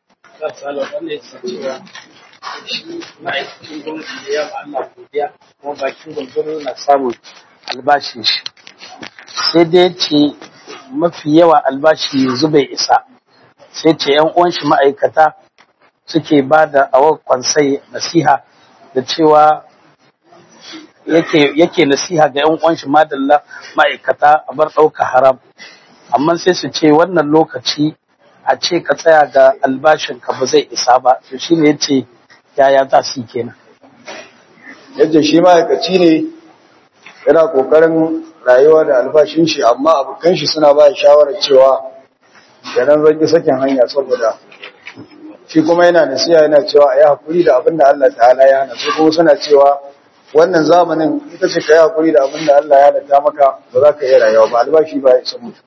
ma'aikacin gwamnati da yawa Allah godiya kuma bakin gwamnati na samun albashin shi sai dai ce mafi yawa albashi yanzu bai isa sai ce yan uwan shi ma'aikata suke ba da awar kwansai nasiha da cewa yake yake nasiha ga yan uwan shi madalla ma'aikata a bar ɗauka haram amma sai su ce wannan lokaci a ce ka tsaya ga albashin ka ba zai isa ba to shine yace yaya za su yi kenan yadda shi ma'aikaci ne yana kokarin rayuwa da albashin shi amma abokan shi suna ba shawarar cewa yanan zan ki sakin hanya saboda shi kuma yana nasiya yana cewa a yi hakuri da abin da Allah ta'ala ya hana su kuma suna cewa wannan zamanin ita ce ka yi hakuri da abin da Allah ya halatta maka ba za ka iya rayuwa ba albashi ba ya isa mutu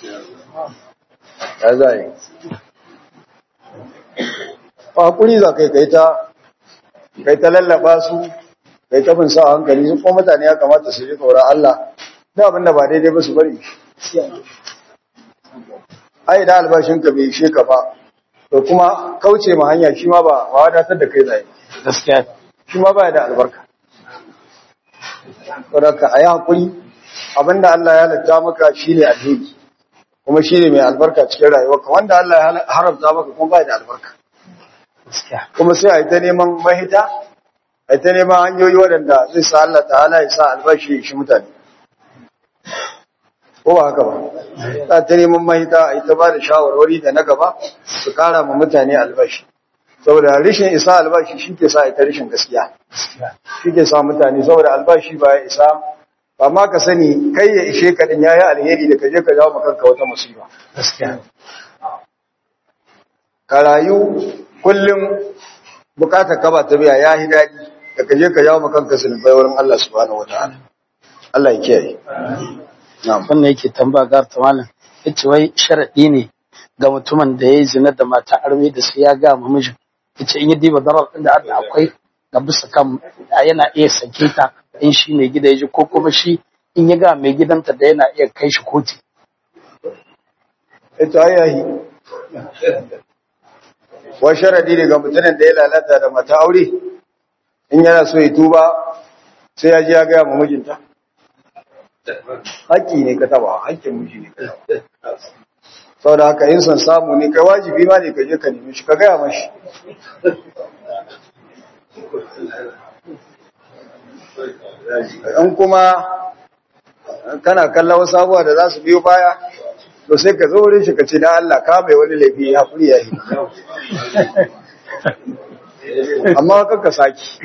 ya za yi ba hakuri za ka yi kai ta kai ta lallaba su kai ta bin sa hankali su kuma mutane ya kamata su ji tsoron Allah da abin da ba daidai ba su bari ai da albashin ka bai ishe ka ba to kuma kauce ma hanya shi ma ba ba wadatar da kai zai gaskiya shi ma ba da albarka saboda ka ayi hakuri abinda Allah ya halatta maka shine alheri kuma shine mai albarka cikin rayuwarka wanda Allah ya haramta maka kuma ba da albarka gaskiya kuma sai a yi ta neman mahita a yi ta neman hanyoyi waɗanda zai sa Allah ta'ala ya sa albashi shi mutane ko ba haka ba za ta neman mahita a yi ta ba da shawarwari da na gaba su kara ma mutane albashi saboda rishin isa albashi shi ke sa ita rishin gaskiya shi ke sa mutane saboda albashi ba ya isa ba ma ka sani kai ya ishe ka din yayi alheri da ka je ka jawo kanka wata musiba gaskiya ka rayu kullum bukatar ka ba ta biya ya yi daɗi da ka je ka jawo kanka zunubai wurin Allah subhanahu wataala Allah ya kiyaye na'am wannan yake tambaya gar ta malam yace wai sharadi ne ga mutumin da yayi zina da mata arme da sai ya ga mamijin yace in ya diba darar din da Allah akwai ga bisa kan yana iya sake ta in shi ne gida yaji ko kuma shi in ya ga mai gidanta da yana iya kai shi kotu ita ayahi wa sharadi ne ga mutumin da ya lalata da mata aure in yana so ya tuba sai ya je ya gaya ma mijinta haƙƙi ne ka taba haƙƙin miji ne ka taba saboda haka in san samu ne kai wajibi ma ne ka je ka nemi shi ka gaya mashi in kuma kana kallon wasu abubuwa da za su biyo baya to sai ka zo wurin shi ka ce da Allah ka mai wani laifi ya haƙuri ya yi amma kan ka saki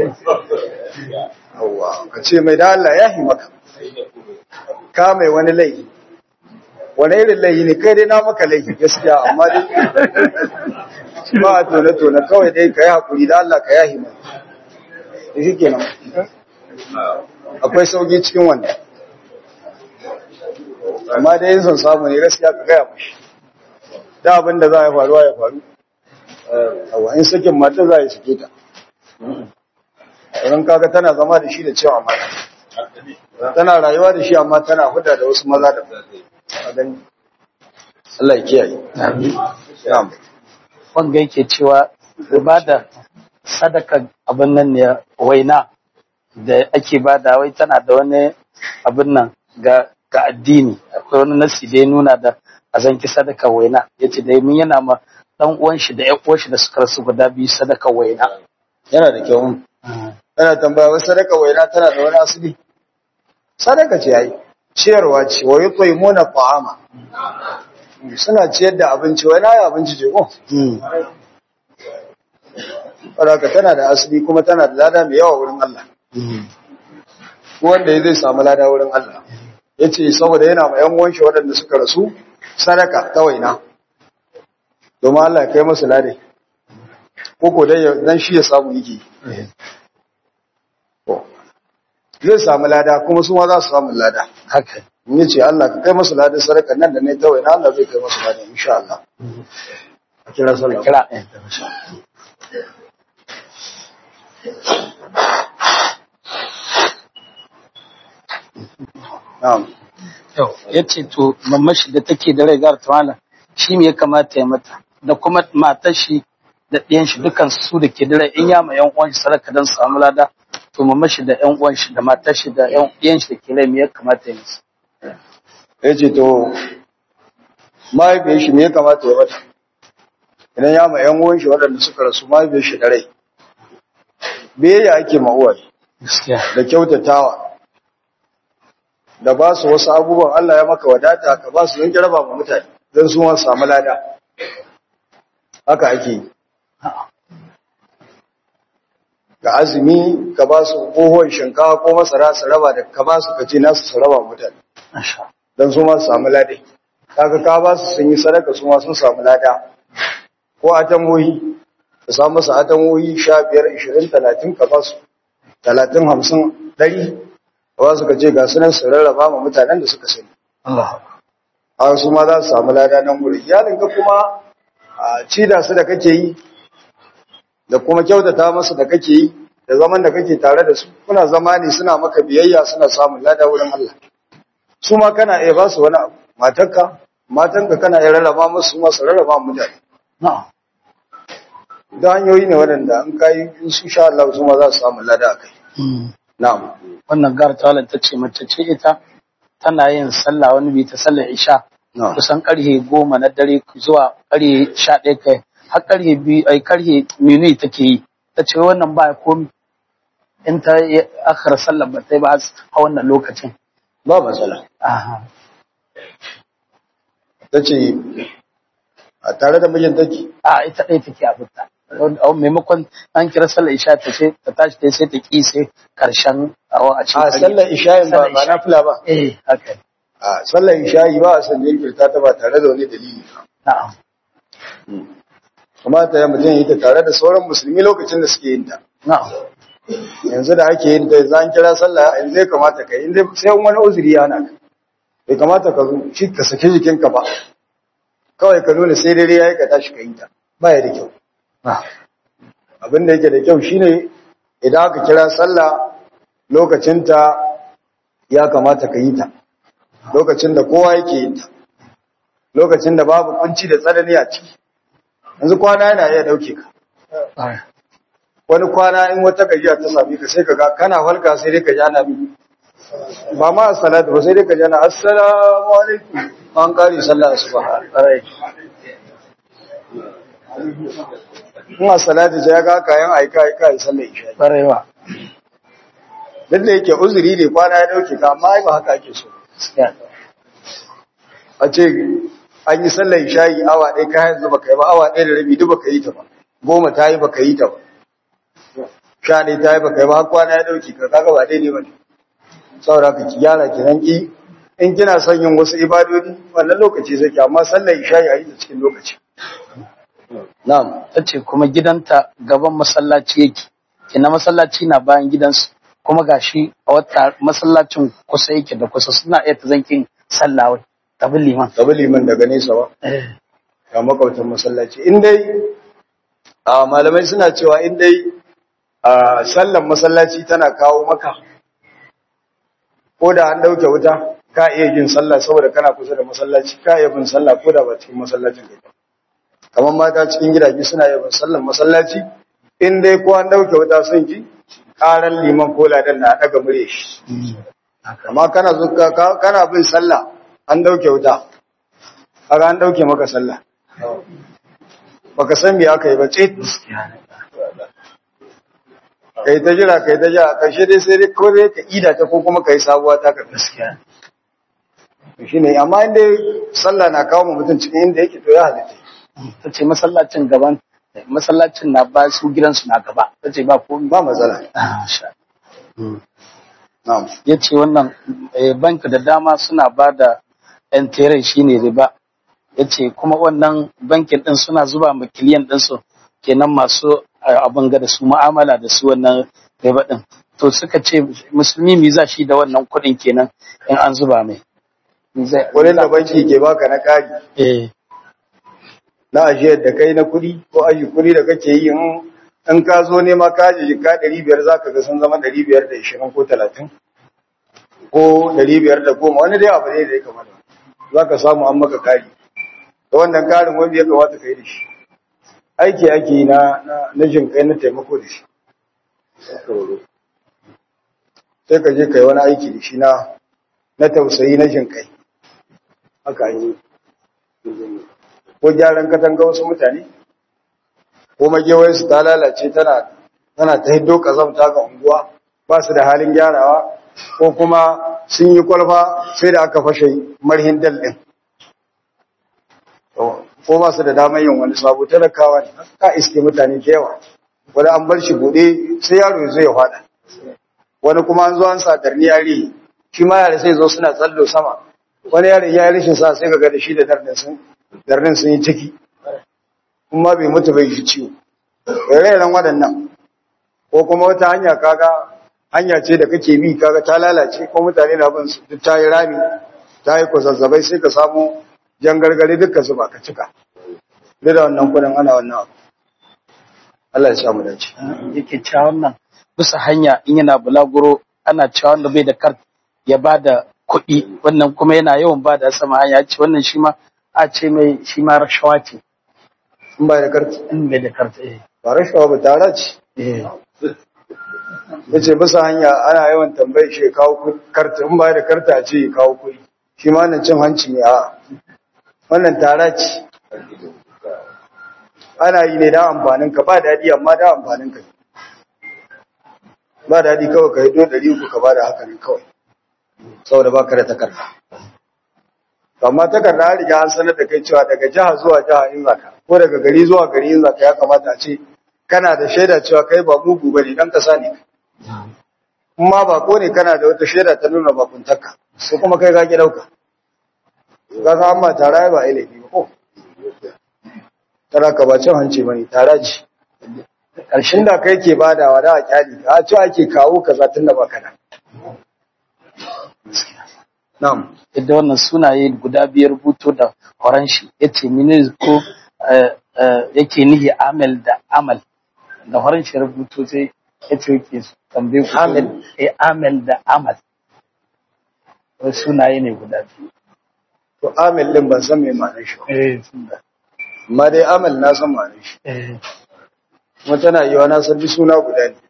Yawwa, ka ce mai da Allah ya yi maka ka mai wani laifi wani irin laifi ne kai dai na maka laifi gaskiya amma dai ba a tone-tone kawai dai ka yi haƙuri da Allah ka yahi mai da shi kenan akwai sauki cikin wannan amma dai yin son samu ne gaskiya ka gaya mashi da abin da za a faruwa ya faru awa in sakin mata za a yi suke ta idan kaga tana zama da shi da cewa amana tana rayuwa da shi amma tana huda da wasu maza da a gani Allah ya kiyaye na'am wanga yake cewa ibada sadaka abin nan ne waina da ake bada wai tana da wani abin nan ga ga addini akwai wani nasi da ya nuna da a zanki sadaka waina yace da mun yana ma dan uwan shi da ƴan uwan shi da suka rasu guda biyu sadaka waina yana da kyau ana tambaya wai sadaka waina tana da wani asali sadaka ce yayi ciyarwa ce wa yut'imuna ta'ama suna ciyar da abinci wai na yi abinci ce ko Saboda tana da asali kuma tana da lada mai yawa wurin Allah wanda zai samu lada wurin Allah ya ce saboda yana ma yan wanshi waɗanda suka rasu sadaka ta waina domin Allah ya kai masu lade koko dai dan shi ya samu yake zai samu lada kuma su ma za su samu lada haka in ya ce Allah ka kai masu lada sadaka nan da ne ta waina Allah zai kai masu lada insha Allah a kira sallah kira na'am Yau, ya ce to mamashi da take da rai gar tawala shi me ya kamata ya mata da kuma matar shi da ɗiyan shi dukan su da ke da rai in ya ma yan uwan shi sadaka don samu lada to mamashi da yan uwan shi da matar shi da yan ɗiyan shi da ke rai me ya kamata ya musu ya ce to mahaifiyar shi me ya kamata ya mata idan ya ma yan uwan shi waɗanda suka rasu mahaifiyar shi da rai biyayya ake ma uwaye gaskiya da kyautatawa da ba su wasu abubuwan Allah ya maka wadata ka ba su don raba ma mutane don su ma su samu lada haka ake yi ga azumi ka ba su kohon shinkawa ko masara su raba da ka ba su ka ce nasu su raba ma mutane masha don su ma su samu lada kaga ka ba su sun yi sadaka su ma sun samu lada ko atamohi ka samu masa atamohi sha biyar ishirin talatin ka ba su talatin hamsin ɗari ba su ka ce ga sunan su rarraba ma mutanen da suka sani Allah a su ma za su samu lada nan wuri iyalin ka kuma a ci da su da kake yi da kuma kyautata masu da kake yi da zaman da kake tare da su kuna zama ne suna maka biyayya suna samun lada wurin Allah su ma kana iya ba su wani abu matarka matanka kana iya rarraba musu su ma su rarraba ma mutane na'am da hanyoyi ne waɗanda an kayi in su sha Allah su ma za su samu lada a kai na'am wannan gar tawala ta ce mace ce ita tana yin sallah wani bi ta sallar isha na'am kusan karhe goma na dare zuwa karhe sha ɗaya kai har karhe biyu ai karhe minui take yi ta ce wannan ba komi in ta yi akhar sallar ba ta yi ba a wannan lokacin ba matsala aha ta ce a tare da mijin take a ita ɗaya take abinta a maimakon an kira sallar isha ta ce ta tashi ta sai ta ƙi sai karshen awa a cikin a sallar isha'i ba Sallar ba isha'i. na fila ba eh haka ne. a sallar isha'i ba a san jinkirta ta ba tare da wani dalili na'am kamata ya mutum yi ta tare da sauran musulmi lokacin da suke yin ta na'am yanzu da ake yin ta yanzu an kira sallah yanzu ya kamata ka yi inda sai wani uzuri ya hana ka bai kamata ka zo shi ka saki jikinka ba kawai ka nuna sai dare ya yi ka tashi ka yi ta ba ya da kyau na'am abin da yake da kyau shine idan aka kira sallah lokacinta ya kamata ka yi ta lokacin da kowa yake yin ta lokacin da babu kunci da tsanani a ciki yanzu kwana yana iya dauke ka Ah, wani kwana in wata gajiya ta sami ka sai ka ga kana falka sai dai ka ji ana bi ba ma salatu ba sai dai ka ji ana assalamu alaikum an kare sallah asuba ƙwarai. in a salatu sai ya ga kayan aika aika ai sallar isha ƙwarai ba duk da yake uzuri ne kwana ya dauke ka amma ai ba haka ake so gaskiya a ce an yi sallar isha'i awa ɗaya kayan yanzu baka yi ba awa ɗaya da rabi duk baka yi ta ba goma ta yi baka yi ta ba sha ɗaya ta yi baka yi ba har kwana ya ɗauki ka kaga ba daidai ba ne saboda ka ki gyara ki nan ki in kina son yin wasu ibadodi wannan lokaci sai ki amma sallar isha'i a yi ta cikin lokaci na'am ta ce kuma gidanta gaban masallaci yake kina masallaci na bayan gidansu kuma gashi a wata masallacin kusa yake da kusa suna iya ta zankin sallah wai ta bi liman tabi liman daga nesa ba ga makwabtan masallaci in dai a malamai suna cewa in dai a sallan masallaci tana kawo maka ko da an dauke wuta ka iya yin sallah saboda kana kusa da masallaci ka iya bin sallah ko da ba cikin masallacin kai kamar mata cikin gidaje suna iya bin sallan masallaci in dai ko an dauke wuta sun ji karan liman ko ladan na daga mure shi amma kana zo kana bin sallah an dauke wuta kaga an dauke maka sallah baka san me aka yi ba ce kai ta jira kai ta jira karshe dai sai dai ko dai ka ida ta ko kuma kai sabuwa ta ka gaskiya shine amma inda sallah na kawo mu mutum cikin inda yake to ya halitta ta ce masallacin gaban masallacin na ba su gidansu na gaba ta ce ba komi ba matsala na'am ya ce wannan bank da dama suna ba da yan tere shi ne riba ya ce kuma wannan bankin din suna zuba ma kiliyan ɗinsu kenan masu abin ga da su ma'amala da su wannan riba din to suka ce musulmi mi za shi da wannan kuɗin kenan in an zuba mai wurin da banki ke baka na kari eh na ajiyar da kai na kuɗi ko aji kuɗi da kake yi in ka zo nema ka ji jika ɗari biyar za ka ga sun zama ɗari biyar da ishirin ko talatin ko ɗari biyar da goma wani dai abu ne da ya kamata za ka samu an maka kari da wannan karin wanda ya kamata ka yi da shi aiki ake yi na na jin kai na taimako da shi sai ka je ka yi wani aiki da shi na na tausayi na jin kai haka yi ko gyaran katanga wasu mutane ko magewai su ta lalace tana tana ta hiddo kazamta ga unguwa ba su da halin gyarawa ko kuma sun yi kwalfa sai da aka fashe marhin dal din ko ba su da damar yin wani sabo talakawa ne ka iske mutane da yawa wani an bar shi bude sai yaro zai ya fada wani kuma an zo an sa darni yare shi ma yare sai zo suna tsallo sama wani yare ya yi rashin sa sai ka ga da shi da darnin sun darnin sun yi ciki kuma bai mutu bai shi ciwo rairan waɗannan ko kuma wata hanya kaga hanya ce da kake bi kaga ta lalace ko mutane na bin su duk ta yi rami ta yi kwazazzabai sai ka samu jan gargare dukkan su ba ka cika duk da wannan kudin ana wannan abu Allah ya sa mu dace yake cewa wannan bisa hanya in yana bulaguro ana cewa wanda bai da kart ya ba da kuɗi wannan kuma yana yawan ba da sama hanya ce wannan shi ma a ce mai shi ma rashawa ce in ba da karfi in bai da kart eh ba rashawa ba tara ce eh yace bisa hanya ana yawan tambayi shi ya kawo karta in ba da karta ce ya kawo kuɗi shi ma nan cin hanci ne a wannan tara ce ana yi ne da amfanin ka ba daɗi amma da amfanin ka ba daɗi kawai ka yi do ɗari uku ka ba da haka ne kawai saboda ba ka da takarda amma takarda an riga an sanar da kai cewa daga jiha zuwa jiha in zaka ko daga gari zuwa gari in zaka ya kamata a ce kana da shaida cewa kai ba mugu bane dan kasa ne kuma ba ko ne kana da wata shaida ta nuna bakuntarka sai kuma kai ka ki dauka kaga amma tara ba ilimi ba ko tara ka ba cin hanci bane tara ce karshen da kai ke badawa da a kyali a ce ake kawo kaza tun da baka da na'am da wannan sunaye guda biyar rubuto da horon shi yace mini ko yake nihi amal da amal da horon shi rubuto sai yace yake tambaye ku Amal. eh amal da amal wasu sunaye ne guda biyu to amil din ban san me ma'anar shi ba eh tunda amma dai amal na san ma'anar shi eh kuma tana yiwa na san duk suna guda ne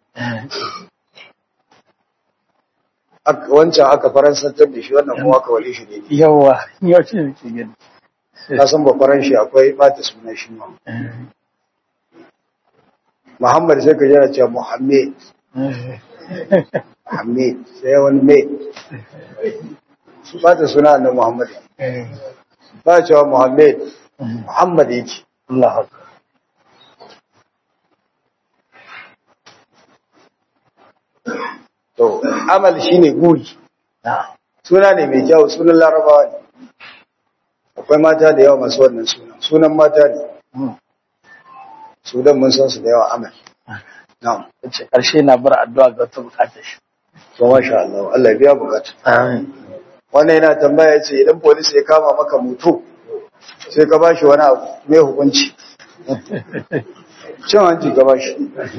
Ak- wancan aka faransantar da shi wannan kuma aka wale shi ne yawa yau ce nake gani na san ba faranshi akwai bata suna shi ma muhammad sai ka jira cewa muhammed muhammed sai wani mai su bata suna annan muhammad ba cewa muhammed muhammad yake Allah akbar to amal shine guri na suna ne mai kyau sunan larabawa ne akwai mata da yawa masu wannan sunan sunan mata ne sudan mun san su da yawa amal na'am yace karshe na bar addu'a ga wata bukatar shi to masha Allah Allah ya biya bukata amin wannan yana tambaya yace idan police ya kama maka mutu sai ka bashi wani abu me hukunci cin hanci gaba shi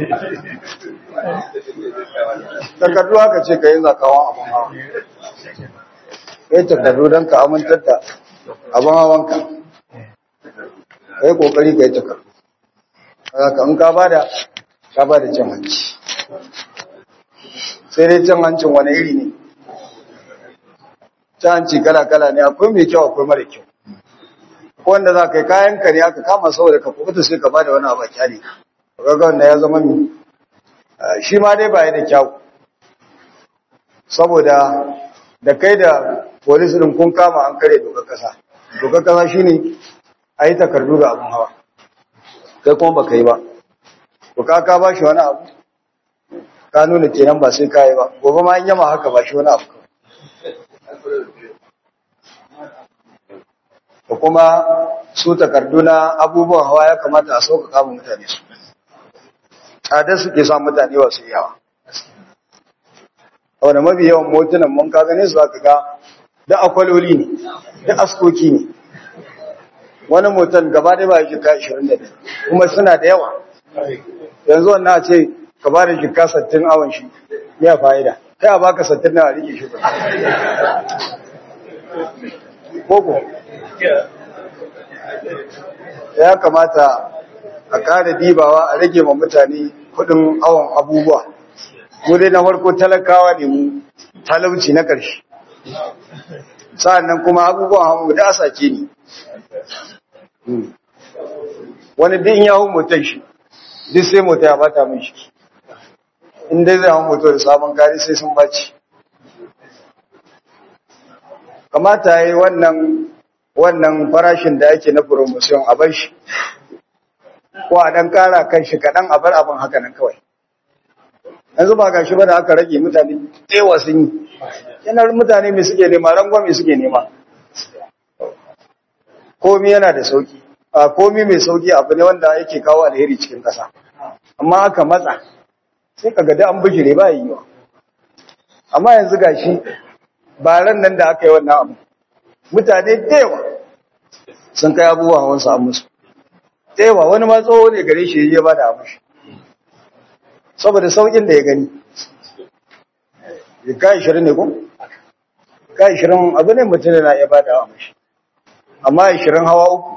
takardu haka ce ka yi zakawan abin hawa ka yi takardu don ka amintar da abin hawanka ka yi kokari ka yi takardu haka in ka bada ka bada cin hanci sai dai cin hancin wani iri ne cin hanci kala-kala ne akwai mai kyau akwai mara kyau ko wanda za ka yi kayan kare aka kama saboda ka kubuta sai ka bada wani abu kyale kaga wanda ya zama mi shi ma dai ba da kyau saboda da kai da polis din kun kama an kare dokar kasa dokar kasa shine a yi takardu ga abin hawa kai kuma ba ka yi ba to ka ka ba shi wani abu ka nuna kenan ba sai ka yi ba gobe ma an yama haka ba shi wani abu da kuma su takardu na abubuwan hawa ya kamata a sauƙaƙa mu mutane su tsada suke sa mutane wasu yawa wanda mafi yawan motunan mun ka gane su aka ga da akwaloli ne da askoki ne wani motan gaba da ba shi ka 25 kuma suna da yawa yanzu wannan ce ka ba da shika 60 awon shi ya fa'ida kai a baka 60 na rike shi koko ya kamata a ƙara dibawa a rage ma mutane kudin awon abubuwa mu dai na farko talakawa ne mu talauci na ƙarshe sa'annan kuma abubuwan hamu da asake ne wani din ya hau motar shi duk sai mota ya bata min shi in dai zai hau motar da sabon kari sai sun baci kamata ya yi wannan wannan farashin da ake na promotion a bar shi ko a dan kara kan shi kaɗan a bar abin haka nan kawai yanzu ba gashi ba da aka rage mutane tsewa sun yi yanar mutane mai suke nema rangon mai suke nema komi yana da sauki a komi mai sauki abu ne wanda yake kawo alheri cikin ƙasa amma aka matsa sai ka gada an bijire ba yi wa amma yanzu gashi baran nan da aka yi wannan abu mutane dewa sun kai abubuwa hawan samu musu dewa wani ma tsoho ne gare shi ya ba da abu shi saboda saukin da ya gani ya kai shirin ne ko kai shirin abu ne mutum na ya ba da abu shi amma ya shirin hawa uku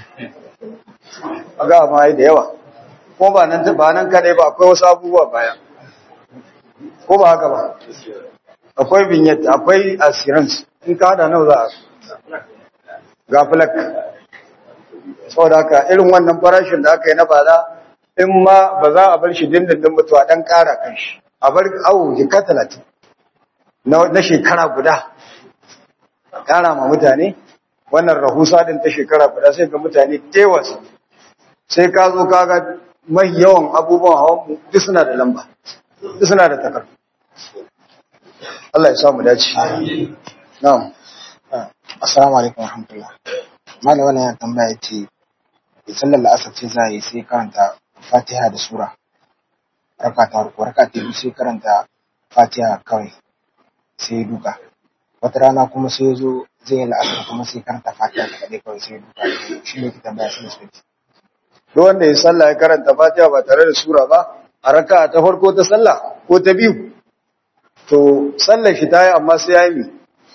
a ga ma da yawa ko ba nan ba nan kadai ba akwai wasu abubuwa baya ko ba haka ba akwai vignette akwai assurance in ka hada nawa za a ga flak saboda haka irin wannan farashin da aka yi na bala in ma ba za a bar shi dindindin mutuwa dan kara kan shi a bar awo jika talatin na shekara guda kara ma mutane wannan rahusa din ta shekara guda sai ga mutane tewas sai ka zo kaga mai yawan abubuwan hawan duk suna da lamba duk suna da takardu Allah ya samu dace. Na'am. Assalamu alaikum warahmatullah. Malam wannan yana tambaya ce sallar la'asar ce za a yi sai karanta Fatiha da sura. Raka ta ruku, raka ta biyu sai karanta Fatiha kawai sai duka. Wata rana kuma sai zo zai yi la'asar kuma sai karanta Fatiha da kaɗai kawai sai duka. Shi ne ki tambaya sai su Duk wanda ya sallah ya karanta Fatiha ba tare da sura ba, a raka ta farko ta sallah ko ta biyu, to sallar shi ta yi amma sai ya yi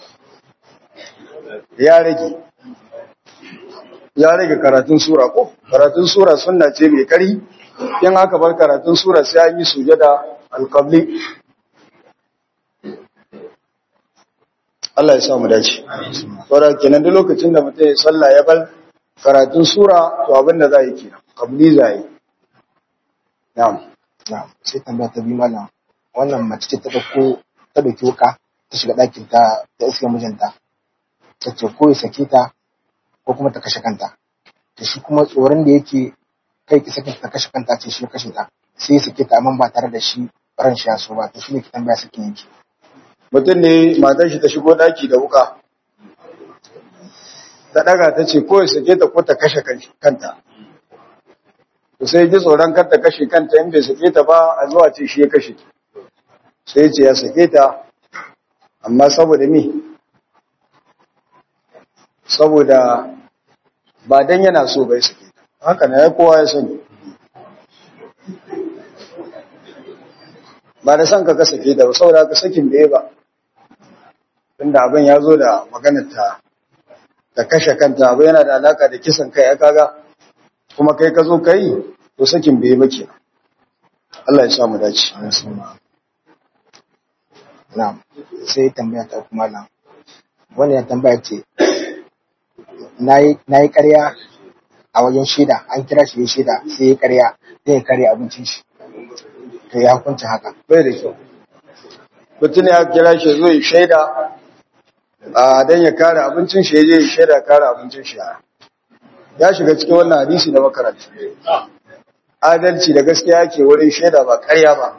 ya rage ya rage karatun sura ko karatun sura sunna ce mai kari in aka bar karatun sura sai an yi sujada alqabli Allah ya sa mu dace saboda kenan duk lokacin da mutum ya sallah ya bar karatun sura to abin da za yi kenan qabli za yi na'am na'am sai tambaya ta biyu malam wannan mace ce ta dauko ta dauki wuka ta shiga ɗakin ta ta iska mijinta ta ce ko ya sake ta ko kuma ta kashe kanta da shi kuma tsoron da yake kai ki sake ta kashe kanta ce shi kashe ta sai ya sake ta amma ba tare da shi ran shi ya so ba to shi ne ki tambaya sake yake mutum ne matar shi ta shigo daki da wuka ta daga ta ce ko ya sake ta ko ta kashe kanta to sai ji tsoron kar ta kashe kanta in bai sake ta ba a zuwa ce shi ya kashe sai ce ya sake ta amma saboda me saboda ba dan yana so bai sake ta haka ne kowa ya sani ba da son ka ka sake da ba saboda ka sakin bai ba tunda abin ya zo da maganar ta da kashe kanta abu yana da alaka da kisan kai ya kaga kuma kai ka zo kai to sakin bai ba kenan Allah ya sa mu dace na'am sai tambaya ta kuma nan wannan ya tambaya ce nayi nayi ƙarya a wajen shaida an kira shi ya shaida sai ya ƙarya zai karya abincin shi to ya hukunta haka bai da kyau mutum ya kira shi zo ya shaida a dan ya kare abincin shi ya je ya shaida kare abincin shi ya shiga cikin wannan hadisi na makaranta adalci da gaskiya ke wurin shaida ba ƙarya ba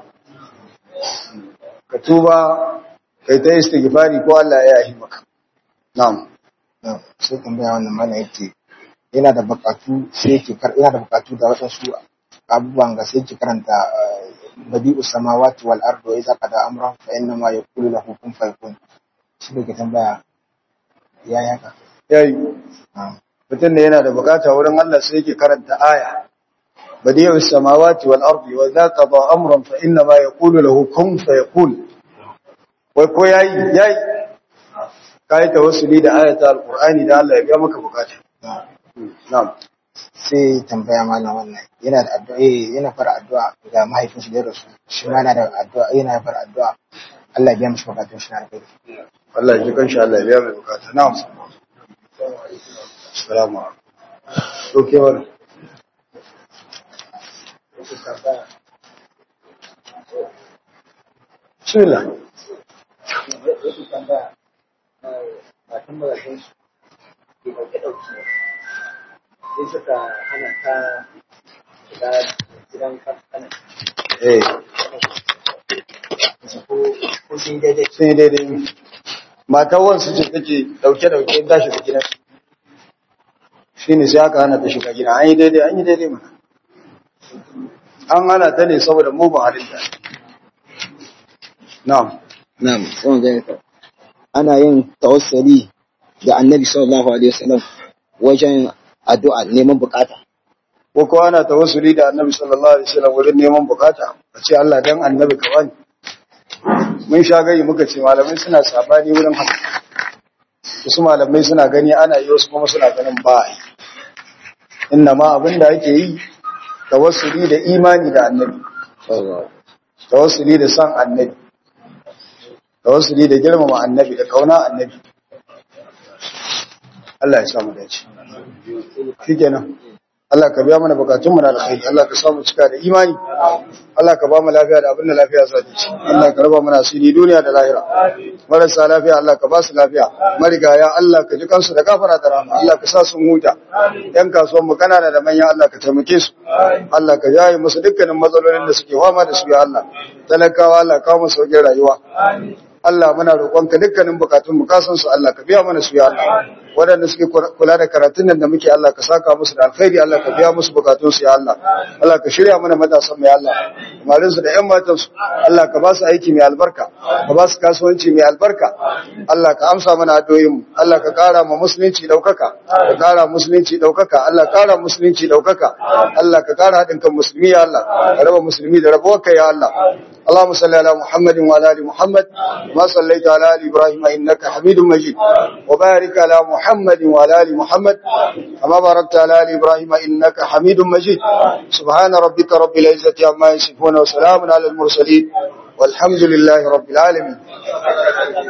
ka tuba kai ta istighfari ko Allah ya yi maka na'am Na'am, sai tambaya wannan mana yake yana da bukatu sai yake kar yana da bukatu da waɗansu abubuwan ga sai yake karanta eh, badi'u samawati wal ardi wa idza qada amran fa inna ma yaqulu lahu kun fayakun shi ne ke tambaya ya yaka yayi na'am mutum da yana da bukata wurin Allah sai yake karanta aya badi'u samawati wal ardi wa idza qada amran fa inna ma yaqulu lahu kun fayakun wai ko yayi yayi kai tawassuli da ayata alqur'ani da Allah ya biya maka bukata na'am na'am sai tambaya mana wannan yana da addu'a eh yana fara addu'a ga mahaifin shi da ya rasu shi ma yana da addu'a yana fara addu'a Allah ya biya mishi bukatun shi na alkhairi Allah ya ji kanshi Allah ya biya mai bukata na'am assalamu alaikum to ke wannan bismillah wasu tambaya matan magajin su ke ɗauke ɗauki sai suka hana ta shiga gidan kanan eh ko ko sun daidai sun yi daidai matar wansu ce take dauke-dauke ta shiga gidan shi ne sai aka hana ta shiga gida an yi daidai an yi daidai mana an hana ta ne saboda mugun halitta na'am Na'am, sai ga ka. Ana yin tawassuli da Annabi sallallahu alaihi wasallam wajen addu'a neman bukata. ko kowa na tawassuli da annabi sallallahu alaihi wasallam wurin neman bukata a ce Allah dan annabi ka bani mun sha gani muka ce malamai suna sabani wurin haka wasu malamai suna gani ana yi wasu kuma suna ganin ba a yi inna ma abin da ake yi tawassuli da imani da annabi tawassuli da san annabi tawassuli da girmama annabi da kauna annabi Allah ya samu dace shikenan Allah ka biya mana bukatun mu na alkhairi Allah ka samu cika da imani Allah ka ba mu lafiya da abin da lafiya za ta ci Allah ka raba mana asiri duniya da lahira marasa lafiya Allah ka ba su lafiya marigaya Allah ka ji kansu da gafara da rahama Allah ka sa sun huta yan kasuwan mu kanana da manya Allah ka taimake su Allah ka jaye musu dukkanin matsalolin da suke fama da su ya Allah talakawa Allah ka kawo musu sauƙin rayuwa Allah muna roƙonka dukkanin bukatun mu ka san su Allah ka biya mana su ya Allah waɗanda suke kula da karatun nan da muke Allah ka saka musu da alkhairi Allah ka biya musu bukatun su ya Allah Allah ka shirya mana matasan mu ya Allah marin su da ƴan matan su Allah ka ba su aiki mai albarka ka ba su kasuwanci mai albarka Allah ka amsa mana addu'o'in mu Allah ka ƙara ma musulunci daukaka ka ƙara musulunci daukaka Allah ka ƙara musulunci daukaka Allah ka ƙara haɗin kan musulmi ya Allah ka raba musulmi da rabuwar kai ya Allah اللهم صل على محمد وعلى ال محمد ما صليت على ال ابراهيم انك حميد مجيد وبارك على محمد وعلى ال محمد كما باركت على ال ابراهيم انك حميد مجيد سبحان ربك رب العزه عما يصفون وسلام على المرسلين والحمد لله رب العالمين